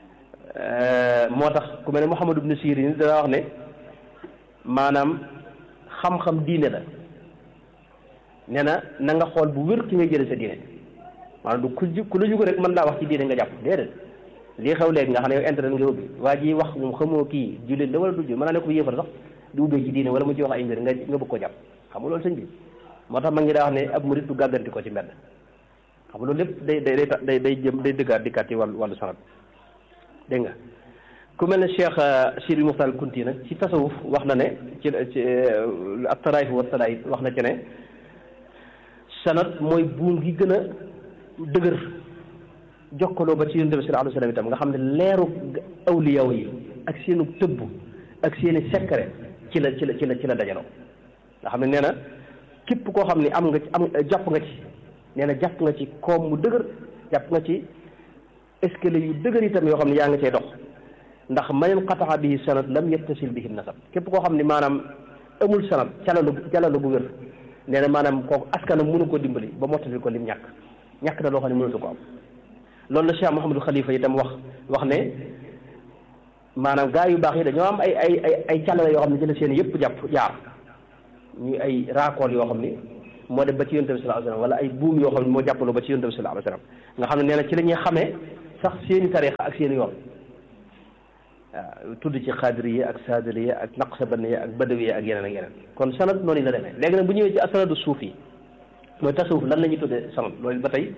moo tax ku mel ne Muhammad ibnu Sirin da daa wax ne maanaam xam-xam diine la nee na na nga xool bu wér ki ngay jële sa diine maanaam du ku ku la jugo rek mën laa wax ci diine nga jàpp déedéet lii xew léegi nga xam ne yow internet nga ubbi waa ji wax moom xamoo kii jullit la wala du jullit mën naa ne ko yéefar sax di ubbee ci diine wala mu ci wax ay mbir nga nga bëgg ko jàpp xam nga loolu sëñ bi moo tax ma ngi daa wax ne ab murit du gàgganti ko ci mbedd xam nga loolu lépp day day day day jëm day dëggaat dikkaat ci wàllu wàllu sanad dégg nga ku mel ne Cheikh Sidi Muxtaar Kunti nag ci tasawuf wax na ne ci ci ak taraayif wa taraayif wax na ci ne sanad mooy buum gi gën a dëgër jokkaloo ba ci yonent bi sallallahu alayhi wa sallam itam nga xam ne leeru awliyaw yi ak seenu tëbb ak seeni secret ci la ci la ci la ci la dajaloo nga xam ne nee na képp koo xam ne am nga ci am jàpp nga ci nee na jàpp nga ci koom mu dëgër jàpp nga ci escalier yu dëgër itam yoo xam ne yaa nga cay dox ndax man qata'a bihi sanad lam yattasil bihi nasab képp koo xam ne maanaam amul sanad calalu calalu bu wér nee na maanaam kooku askanam mënu ko dimbali ba mottali ko lim ñàkk ñàkk na loo xam ne mënatu ko am loolu la Cheikh Mouhamadou Khalifa itam wax wax ne maanaam gaa yu baax yi dañoo am ay ay ay ay calale yoo xam ne ci la seen yëpp jàpp jaar ñuy ay raakool yoo xam ni moo dem ba ci yonent bi sallallahu alayhi wasallam wala ay buum yoo xam ne moo jàppaloo ba ci yonent bi sallallahu alayhi wasallam nga xam ne nee na ci la ñuy xamee sax seeni tarixa ak seeni yoon waaw tudd ci xaadiriya ak saadiriya ak naqsabaniya ak badawiya ak yeneen ak yeneen kon sanad noonu la demee léegi nag bu ñëwee ci asanadu suuf yi mooy tasawuf lan la ñuy tuddee sanad loolu ba tey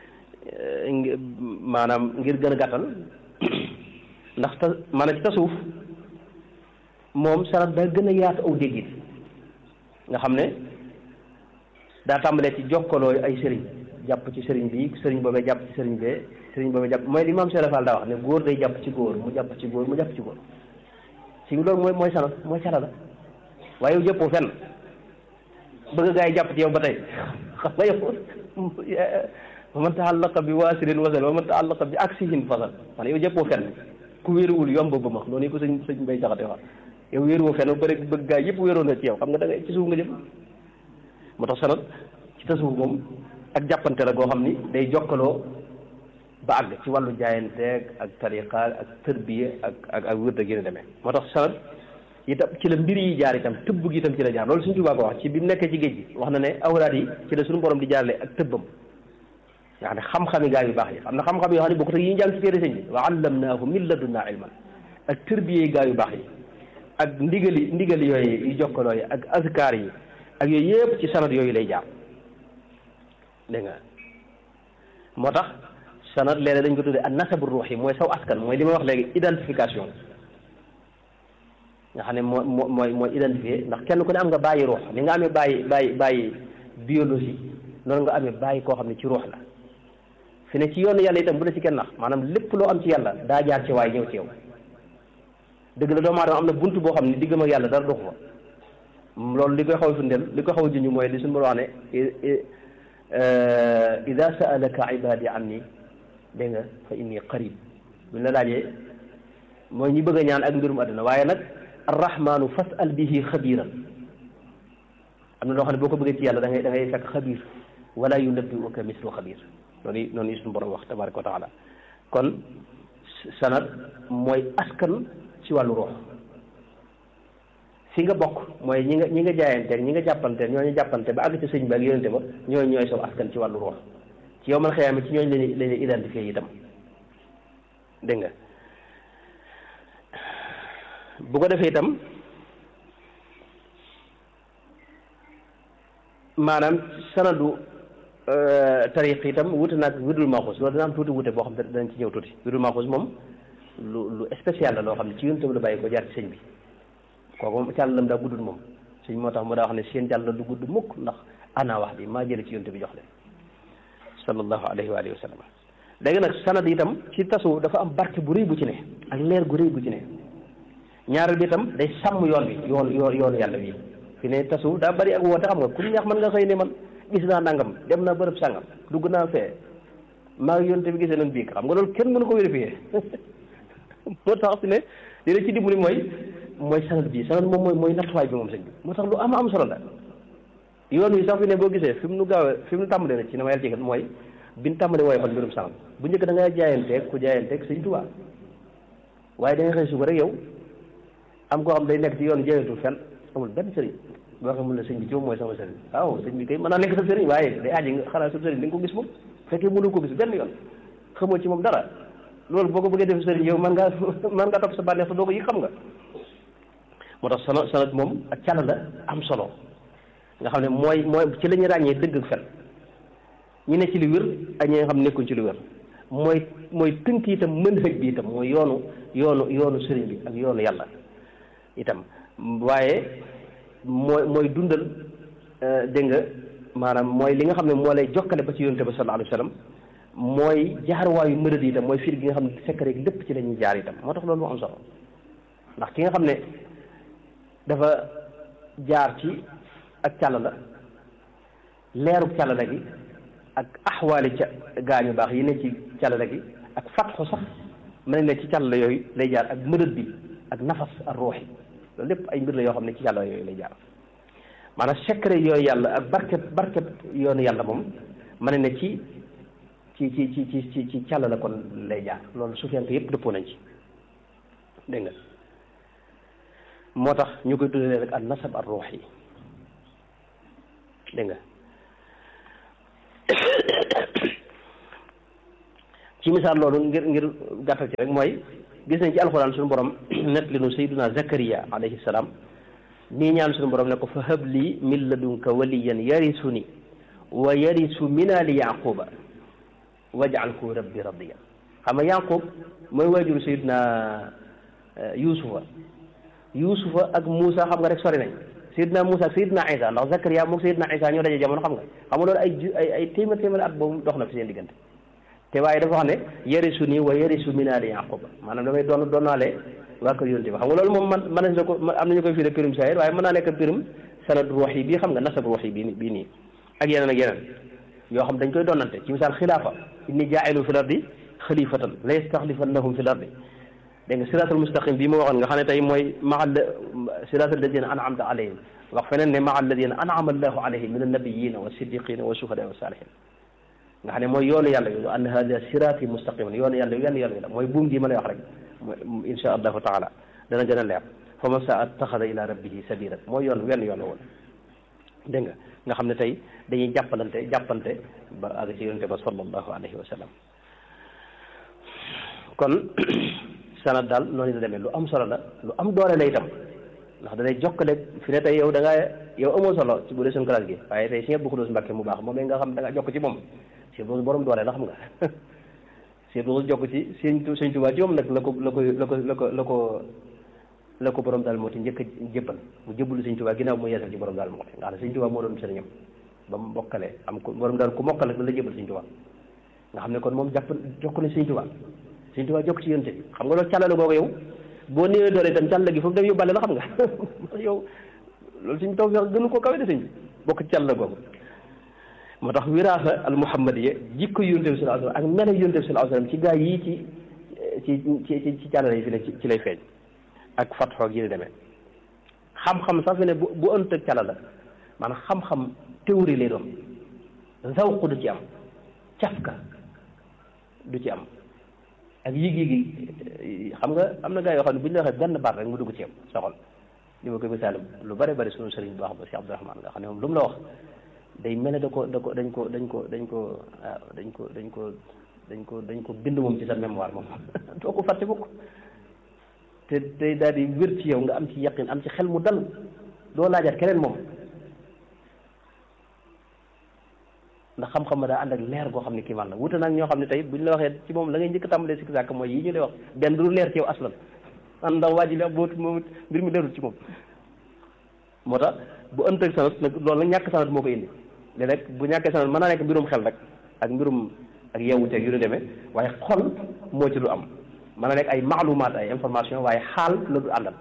maanaam ngir gën a gàttal ndax ta maanaam ci tasawuf moom sanad daa gën a yaatu aw déggit nga xam ne daa tàmbalee ci jokkaloo ay sëriñ jàpp ci sëriñ bi sëriñ boobee jàpp ci sëriñ bee sëriñ boobee jàpp mooy li maam Cheikh Fall daa wax ne góor day jàpp ci góor mu jàpp ci góor mu jàpp ci góor si loolu mooy mooy sanad mooy cala la waaye yow jëppoo fenn bëgg gaa yi jàpp ci yow ba tey xam nga yow wa man taallaqa bi waasirin wasal wa man taallaqa bi aksihin fasal man yow jëppoo fenn ku wéeruwul yomb ba ma noonu ko sëñ sëñ mbay jaxate wax yow wéeruwoo fenn ba rek bëgg gaa yëpp wéeroon na ci yow xam nga da nga ci suuf nga jëm moo tax sanad ci tasawuf moom ak jàppante la goo xam ni day jokkaloo ba àgg ci wàllu jaayanteeg ak tariqa ak tërbiya ak ak ak wërd ak yéen demee moo tax sanad itam ci la mbir yi jaar itam tëbb gi itam ci la jaar loolu suñu Tuubaa ko wax ci bi mu nekkee ci géej gi wax na ne awraad yi ci la suñu borom di jaarale ak tëbbam nga xam ne xam-xami gaa yu baax yi xam na xam-xam yoo xam ne bokkut ak yi ñu jàng ci téere sëñ bi wa allamnaahu min ladunnaa ilman ak tërbiyee gaa yu baax yi ak ndigali ndigali yooyu yu jokkaloo yi ak azkaar yi ak yooyu yëpp ci sanad yooyu lay jaar dégg nga moo tax sanad léeg-léeg dañ ko tuddee an nasabu ruux yi mooy saw askan mooy li ma wax léegi identification nga xam ne moo moo mooy mooy identifié ndax kenn ku ne am nga bàyyi ruux li nga amee bàyyi bàyyi bàyyi biologie noonu nga amee bàyyi koo xam ne ci ruux la fi ne ci yoonu yàlla itam bu la ci kenn nax maanaam lépp loo am ci yàlla daa jaar ci waay ñëw ci yow dëgg la doomu aadama am na bunt boo xam ne diggam ak yàlla dara doxu fa loolu li koy xaw a firndeel li koy xaw a junj mooy li suñu wax ne ida saalaka ibadi anni dégg nga fa inni qarib buñ la laajee mooy ñi bëgg a ñaan ak mbirum àdduna waaye nag arrahmanu fasal bihi xabiran am na loo xam ne boo ko bëggee ci yàlla da ngay da ngay fekk xabir wala yunabbi'uka mislu xabir noonu noonu yi suñu borom wax tabaraka wa taala kon sanad mooy askan ci wàllu ruux fi nga bokk mooy ñi nga ñi nga jaayanteeg ñi nga jàppanteel ñooñu jàppante ba àgg ci sëñ ba ak yonente ba ñooñu ñooy saw askan ci wàllu ruux ci yow man xëyaame ci ñooñu lañu lañu identifié itam dégg nga bu ko defee itam maanaam sanadu tariq itam wute naag wirdul maxuus loolu dana am tuuti wute boo xam ne danañ ci ñëw tuuti wirdul maxuus moom lu lu spécial la loo xam ne ci yonente bi la bàyyi ko jaar ci sëñ bi kooku moom càllalam daa guddul moom sëñ moo tax mu daa wax ne seen jàll du gudd mukk ndax ana wax bi maa jële ci yonte bi jox leen sallallahu alayhi wa alihi wa sallam léegi nag sanad itam ci tasu dafa am barke bu rëy bu ci ne ak leer gu rëy bu ci ne ñaareel bi itam day sàmm yoon bi yoon yoon yoonu yàlla wi fi ne tasu daa bari ak woote xam nga ku neex mën nga xëy ne man gis naa nangam dem naa bërëb sàngam dugg naa fee maa ngi yonte bi gisee nañ biig xam nga loolu kenn mënu ko vérifier moo tax fi ne li la ci dimbali mooy mooy sanad bi sanad moom mooy mooy nattuwaay bi moom sëñ bi moo tax lu am am solo la yoon wi sax fi ne boo gisee fi mu nu gaaw fi mu nu tàmbalee na ci na ma yàlla jégal mooy bi ñu tàmbalee wooye fan mbirum sanad bu njëkk da ngay jaayanteeg ku jaayanteeg sëñ Tuubaa waaye da nga xëy suba rek yow am koo xam day nekk ci yoon jaayantul fenn amul benn sëriñ boo xam mun la sëñ bi ci moom mooy sama sëriñ waaw sëñ bi kay mën naa nekk sa sëriñ waaye day aaji nga xanaa sa sëriñ da nga ko gis moom fekkee mënu ko gis benn yoon xamoo ci moom dara loolu boo ko bëggee def sëriñ yow man ngaa man ngaa topp sa bànneex te doo ko yi xam nga moo tax sanad sanad moom ak càll la am solo nga xam ne mooy mooy ci la ñuy ràññee dëgg ak fen ñi ne ci lu wér ak ñi nga xam ne nekkuñ ci lu wér mooy mooy tënk itam mën hëj bi itam mooy yoonu yoonu yoonu sëriñ bi ak yoonu yàlla itam waaye mooy mooy dundal dégg nga maanaam mooy li nga xam ne moo lay jokkale ba ci yonente ba sallallahu alayhi wa sallam mooy jaarwaayu mërëd itam mooy fiir gi nga xam ne fekk rek lépp ci la ñuy jaar itam moo tax loolu moo am solo ndax ki nga xam ne dafa jaar ci ak càll la leerub càll la gi ak axwaali ca gaañu baax yi ne ci càll la gi ak fatxu sax mën ne ci càll la yooyu lay jaar ak mërëd bi ak nafas ak ruuxi loolu lépp ay mbir la yoo xam ne ci càll la yooyu lay jaar maanaam secret yooyu yàlla ak barkeb barkeb yoonu yàlla moom mën ne ci ci ci ci ci ci ci càll la kon lay jaar loolu sufiyanke yëpp dëppoo nañ ci dégg nga moo tax ñu koy tuddee rek an nasab ar ruux yi dégg nga ci misaal loolu ngir ngir gàttal ci rek mooy gis nañ ci alxuraan suñu borom net li nu sayyiduna Zakariya alayhi salaam nii ñaan suñu borom ne ko fa hab lii min ladunka waliyan yarisuni wa yarisu min ali yaquba waj'alhu rabbi radiya xam nga yaqub mooy waajuru sayyiduna yusufa yusufa ak Moussa xam nga rek sori nañ Seydina Moussa ak Seydina Isa ndax Zakaria moom Seydina Isa ñoo daje jamono xam nga xam nga loolu ay ju ay ay téeméer téeméer at boobu dox na fi seen diggante te waaye dafa wax ne yarisu nii wa yarisu min aali Yaquba maanaam damay doon doonaale waa kër yonte bi xam nga loolu moom man mën nañ ko am nañu koy fii de pirum saahir waaye mën naa nekk pirum sanad ruux yi bii xam nga nasab ruux yi bii bii nii ak yeneen ak yeneen yoo xam dañ koy doonante ci misaal xilaafa inni jaa'ilu fil ardi xalifatan la yastaxlifannahum fil ardi dégg nga siraatal mustaqim bii ma waxoon nga xam ne tey mooy maa siraatal ladina an'amta alayhim wax feneen ne maa alladina an'ama allahu alayhim min annabiyina wa siddiqina wa shuhada wa salihin nga xam ne mooy yoonu yàlla yu anna hada siraati mustaqiman yoonu yàlla yu yenn yoonu la mooy buum gi ma lay wax rek mooy insha allahu taala dana gën a leer fa man saa attaxada ila rabbihi sabila mooy yoon wenn yoon la woon dégg nga nga xam ne tey dañuy jàppalante jàppante ba àgg ci yonente ba sallallahu alayhi wa sallam kon sanad daal noonu la demee lu am solo la lu am doole la itam ndax danay jokkale fi ne tey yow da ngaa yow amoo solo ci bu dee suñu classe gi waaye tey si ñëpp xudus mbàkke mu baax moom nga xam da nga jokk ci moom si boobu borom doole la xam nga si boobu jokk ci sëñ sëñ Tuubaa ci moom nag la ko la ko la ko la ko la ko la ko borom daal moo ti njëkk a jébbal mu jébbalu sëñ Tuubaa ginnaaw mu yeesal ci borom daal moo ti nga xam ne sëñ Tuubaa moo doon sëriñam ba mu mokkale am ko borom daal ku mokkal rek la jébbal sëñ Tuubaa nga xam ne kon moom jàpp jokk na sëñ Tuubaa sëñ Tuubaa jokk ci yonte bi xam nga loolu càllale googu yow boo néewee doole itam càll gi foofu dem yóbbaale la xam nga yow loolu suñ taw feex gënu ko kawe de sëñ bi bokk ci càll googu moo tax wiraasa al muhammadiya jikko yonte bi sallallahu alayhi wasallam ak melo yonte bi sallallahu alayhi wasallam ci gaa yii ci ci ci ci càllale yi fi ne ci lay feeñ ak fatxoo ak yi demee xam-xam sax fi ne bu bu ënt ak càlla la maanaam xam-xam théorie lay doon zawq du ci am cafka du ci am ak yéeg-yéegi xam nga am na gaa yoo xam ne bu ñu la waxee benn baat rek mu dugg ci am sa xol li ma koy misaal lu bari bari sunu sëriñ bu baax ba si Abdourahmane nga xam ne moom lu mu la wax day mel ne da ko da ko dañ ko dañ ko dañ ko waaw dañ ko dañ ko dañ ko dañ ko bind moom ci sa mémoire moom doo ko fàtte mukk te day daal di wér ci yow nga am ci yaqin am ci xel mu dal doo laajaat keneen moom ndax xam-xam ma daa ànd ak leer goo xam ne kii man la wuute nag ñoo xam ne tey buñ la waxee ci moom la ngay njëkk tàmbalee sikki sàkk mooy yi ñu lay wax benn du leer ci yow aslan an ndax waa ji la boo moom mbir mi leerul ci moom moo tax bu ënt ak sanad nag loolu nag ñàkk sanad moo ko indi léegi rek bu ñàkkee sanad mën naa nekk mbirum xel rek ak mbirum ak yeewuteeg yu ñu demee waaye xol moo ci du am mën na nekk ay maalumaat ay information waaye xaal la du àndal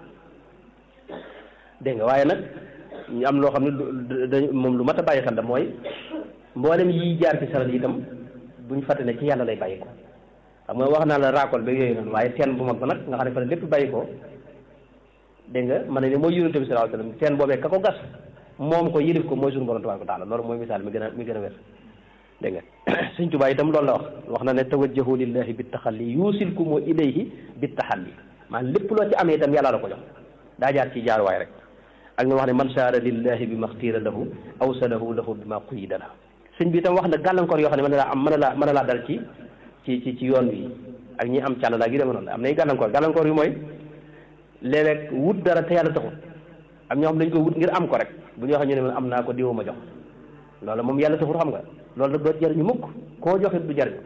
dégg nga waaye nag ñu am loo xam ne dañ moom lu mat a bàyyi xel da mooy mboolem yi jaar ci sanad yi itam buñ fàtte ne ci yàlla lay bàyyi ko xam nga wax naa la raakol ba yooyu noonu waaye teen bu mag ba nag nga xam ne fa la lépp bàyyi ko dégg nga mën na ne mooy yonente bi sallallahu alayhi wasallam teen boobee ka ko gas moom ko yilif ko mooy suñu borom tabaaraka wa taala loolu mooy misaal mi gën a mi gën a wér dégg nga sëñ Tuubaa itam loolu la wax wax na ne tawajjahu lillahi bi taxalli yuusilkumu ilayhi bi taxalli maanaam lépp loo ci amee itam yàlla la ko jox daa jaar ci jaaruwaay rek ak na wax ne man saara lillahi bi maxtiira lahu awsalahu lahu bi ma quyida la sëñ bi itam wax na gàllankoor yoo xam ne mën na laa am mën na laa mën na laa dal ci ci ci ci yoon wi ak ñi am càll laa gi dema noonu am nay gàllankoor gàllankoor yu mooy léeg-léeg wut dara te yàlla taxul am ñoo xam dañ ko wut ngir am ko rek bu ñu waxee ñu ne man am naa ko diwuma jox loolu moom yàlla taxul xam nga loolu nag doo jariñu mukk koo joxit du jariñu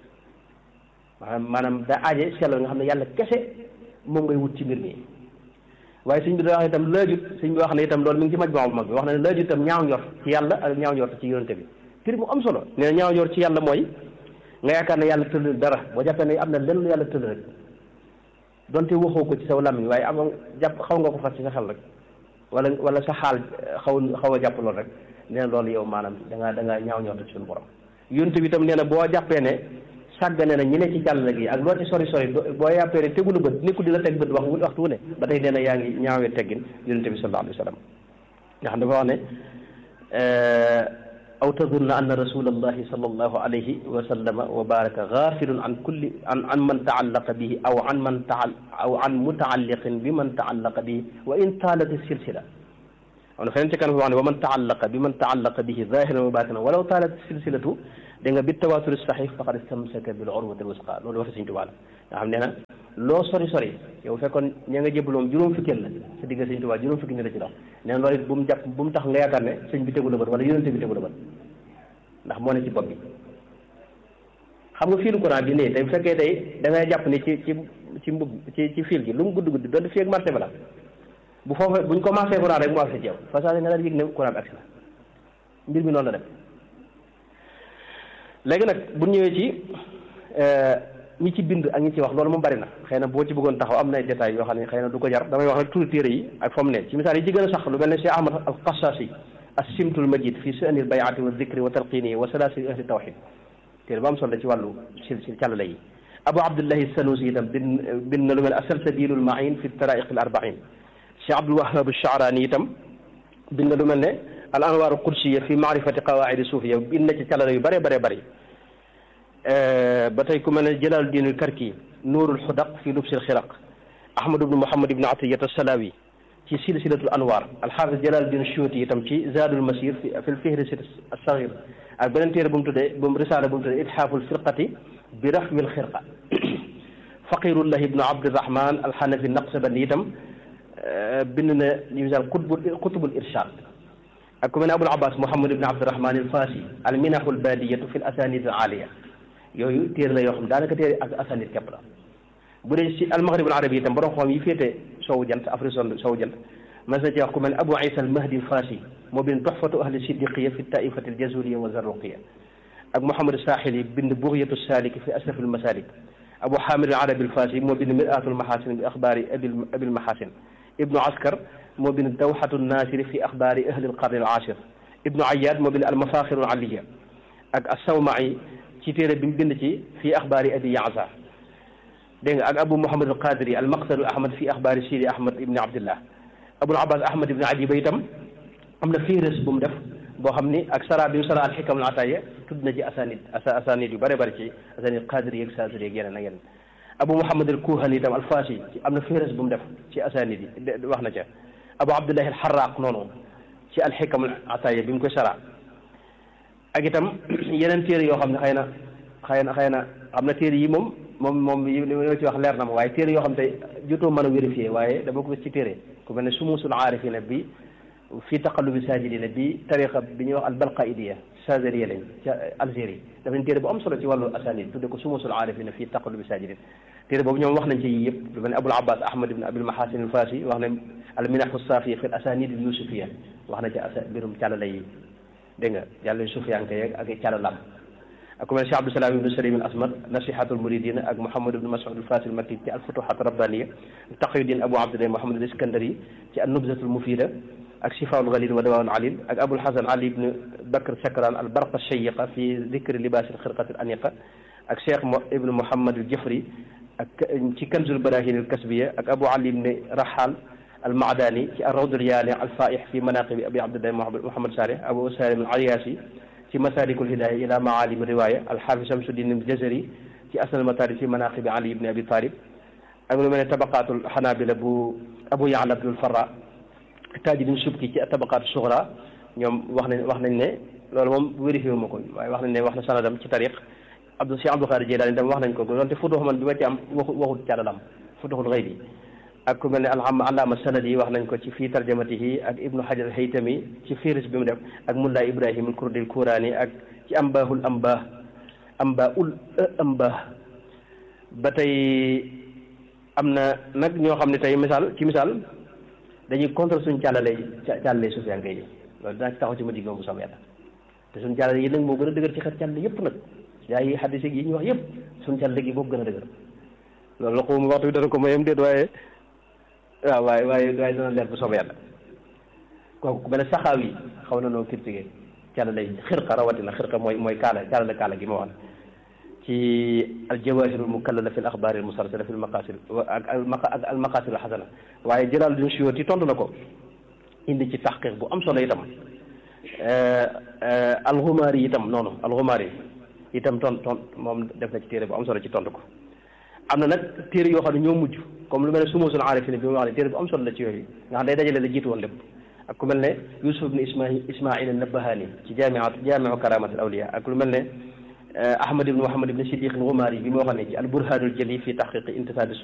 maanaam maanaam da aaje sellal nga xam ne yàlla kese moom ngay wut ci mbir mi waaye sëñ bi da wax itam laajut sëñ bi wax ne itam loolu mi ngi ci maj bu mag bi wax na ne laajut itam ñaaw njort ci yàlla ak ñaaw njort ci yonente bi firi mu am solo nee na ñaaw njort ci yàlla mooy nga yaakaar ne yàlla tëdd dara boo jàppee ne am na lenn yàlla tëdd rek donte waxoo ko ci saw làmmiñ waaye am jàpp xaw nga ko fas ci sa xel rek wala wala sa xaal xaw xaw a jàpp loolu rek nee na loolu yow maanaam da ngaa da ngaa ñaaw njort ci suñu borom yonente bi itam nee na boo jàppee ne sàggane na ñi ne ci jàll gi ak loo ci sori sori boo yàppee ne tegulu bët nekkul di la teg bët wax waxtu wu ne ba tey nee na yaa ngi ñaawee teggin yonente bi sallallahu alayhi wa sallam nga xam dafa wax ne aw tadunna anna rasulallahi sallallahu alayhi wa sallama wa baraka gafilun an kulli an an man taallaqa bihi aw an man taal aw an mutaalliqin bi man taallaqa bihi wa in taalat silsila am na feneen ci kanam wax ne wa man taallaqa bi man taallaqa bihi zahiran wa batinan walaw taalat silsilatu da nga bi tawatur sahih faqad istamsaka bil urwati alwusqa loolu waxi Sëñ Tuubaa la nga xam nee na loo sori sori yow fekkoon ña nga jébaloom juróom fukkeel la sa digg Sëñ Tuubaa juróom fukki ni la ci dox nee na loolu it bu mu jàpp bu mu tax nga yaakaar ne sëñ bi tegu la bët wala yonente bi tegu la bët ndax moo ne ci bopp bi xam nga fiilu courant bi nii tey bu fekkee tey da ngay jàpp ni ci ci ci mbub ci ci fil gi lu mu gudd gudd doon fii ak marché ba la bu foofu buñ commencé courant rek mu agsi ci yow façon nga daal yëg ne courant bi agsi na mbir mi noonu la dem léegi nag bu ñëwee ci ñi ci bind ak ñi ci wax loolu moom bari na xëy na boo ci bëggoon taxaw am na ay détails yoo xam ne xëy na du ko jar damay wax rek turu téere yi ak fa mu ne ci misaal yi ci gën a sax lu mel ne Cheikh Ahmad al Qassasi as-Simtul Majid fi su'anil bay'ati wa dhikri wa talqini wa salasil ahli tawhid téere ba am solo ci wàllu sil sil càllale yi Abu Abdullahi Sanusi itam bind bind na lu mel as-Salsabilul Ma'in fi taraiq al arba'in Cheikh Abdul Wahhab ash-Sha'rani itam bind na lu mel ne al anwar qudsiya fi maarifati qawaidi suufiya bind na ci càllale yu bëree bëree bëri ba tey ku mel ne Jalaaluddin al-Karki nuurul xudaq fi lubsil xiraq Ahmad ibn Muhammad ibn Atiyat as-Salawi ci silsilatul anwar alxaafis Jalaaluddin Suyuti itam ci Zaadul Masir fi fi lfihris as-saghir ak beneen téere bu mu tuddee bu mu risaala bu mu tuddee itxaaful firqati bi rafwil xirqa Faqirullahi ibnu Abdirahman al-Hanafi Naqsabandi itam bind na li misaal qutbul qutbul irshad ak ku mel ne Abul Abbas Muhammad ibn Abdirahman al-Fasi al-minahul badiyatu fi al-asanid al-aliya yooyu téere la yoo xam daanaka téere ak asanid képp la bu dee si al-maghrib al-arabi itam borom xam yi féete sowu jant Afrique sowu jant mas na ci wax ku mel ne Abu Isa al-Mahdi al-Fasi moo bind tuhfatu ahli siddiqiya fi taifati al-jazuliya wa zarruqiya ak Muhammad Sahili bind bughiyatu salik fi asraf al-masalik Abu Hamid al-Arabi al-Fasi moo bind mir'atul mahasin bi akhbari abil abil mahasin Ibnu Askar moo bind dawxatu nasiri fi axbaari ahli alqarni al ashir ibnu ayad moo bind almafaxiru aliya ak assawmai ci téere bi mu bind ci fi axbaari abi yaasa dégg nga ak abu muhammad al qadiri al maqsadu ahmad fi axbaari sidi ahmad ibni abdillah abul abbas ahmad ibni ajiba itam am na fiires bu mu def boo xam ni ak sara bi mu sara al xikam al ataaya tudd na ci asanid asa asanid yu bare bari ci asanid qadiri yeeg saasiri yeeg yeneen ak yeneen abu muhammad al kuhani itam al fasi ci am na fiires bu mu def ci asanid yi wax na ca abu abdullahi al xaraq noonu ci al xikam al ataaya bi mu koy sara ak itam yeneen téere yoo xam ne xëy na xëy na xëy na am na téere yi moom moom moom li ma ci wax leer na ma waaye téere yoo xam te jotoo mën a vérifié waaye dama ko gis ci téere ku mel ne sumusul aarifina bi fii taqallubi sajidina bi tariqa bi ñuy wax al balqaidiya chazeriya lañ ca Algérie daf nañ téere bu am solo ci wàllu asanid tudde ko sumusul aarifina fii taqallubi sajidin téere boobu ñoom wax nañ ci yii yëpp lu mel ne abul abbas ahmad ibn abil mahasin al fasi wax ne al minahu safiya fi l asanid al yusufiya wax na ci asa mbirum càllala yi dégg nga yàlla sufiyanke yeeg ak càllalam ak ku mel Cheikh Abdou Salam ibnu Salim al Asmar nasihatul muridina ak Mouhamad ibnu Mas'ud al Fasil Makki ci al futuhat rabbaniya taqiyuddin Abu Abdullah Mouhamad al Iskandari ci an nubzatul mufida ak shifaul ghalil wa dawaul alil ak Abul Hasan Ali ibnu Bakr Shakran al barqa shayiqa fi dhikri libas al khirqat al aniqa ak Cheikh ibnu Mouhamad al Jafri ak ci kanzul barahin al kasbiya ak Abu Ali ibnu Rahal al Maadani ci ar rawd al yaali al faih fi manaqibi Abi Abdullah Mouhamad Salih Abu Salim al Ayasi ci masalikul hidaya ila maalim riwaya alxaafis Samsuddin al-Jazari ci asnal mataarib fi manaqibi Ali ibn Abi Talib ak lu mel ne tabaqaatul xanaabila bu Abu Ya'la Abdul Farra Tajuddin Subki ci tabaqaatu suxra ñoom wax nañ wax nañ ne loolu moom vérifié wu ma ko waaye wax nañ ne wax na sanadam ci tariq Abdou Cheikh Abdou Khadir Jeylaani tam wax nañ ko doonte futuux man bi ma ci am waxu waxut càllalam futuxul xëy bi ak ku mel ne alham allaama sanad yi wax nañ ko ci fii tarjamatihi ak ibnu hajar al haytami ci firis bi mu def ak mulla ibrahim al kurdi al kuraani ak ci ambaahul ambah amba ul ambah ba tey am na nag ñoo xam ne tey misaal ci misaal dañuy contre suñ càllale càllale sufiyanke yi loolu dinaa ci taxaw ci ma digg bu sama yàlla te suñ càllale yi nag moo gën a dëgër ci xet càllale yëpp nag yaa yi xaddis yi ñu wax yëpp suñ càllale gi boobu gën a dëgër loolu la xawma waxtu bi dana ko mayam déet waaye waaw waaye waaye waaye dana leer bu soobee yàlla kooku ku mel ne saxaaw yi xaw na noo critiqué càlla lay xirqa rawatina xirqa mooy mooy kaala càlla la kaala gi ma wax ci aljawahirul mukallala fi l axbaari al musalsala fi l maqasid ak ak al maqasid al xasana waaye Jalaaluddin Suyuuti tontu na ko indi ci taxqiq bu am solo itam alxumaari itam noonu alxumaari itam tont tont moom def na ci téere bu am solo ci tontu ko am na nag téere yoo xam ne ñoo mujj comme lu mel ne sumusul aarifina bi mu wax ne téere bu am solo la ci yooyu nga xam day dajale la jiitu woon lépp ak ku mel ne Yusuf ibn Ismail Ismail an-Nabahani ci jaamiat jaamiu karamat al awliya ak lu mel ne Ahmad ibn Muhammad ibn Siddiq al-Ghumari bi mu waxoon ne ci al burhanul jali fi tahqiqi intisab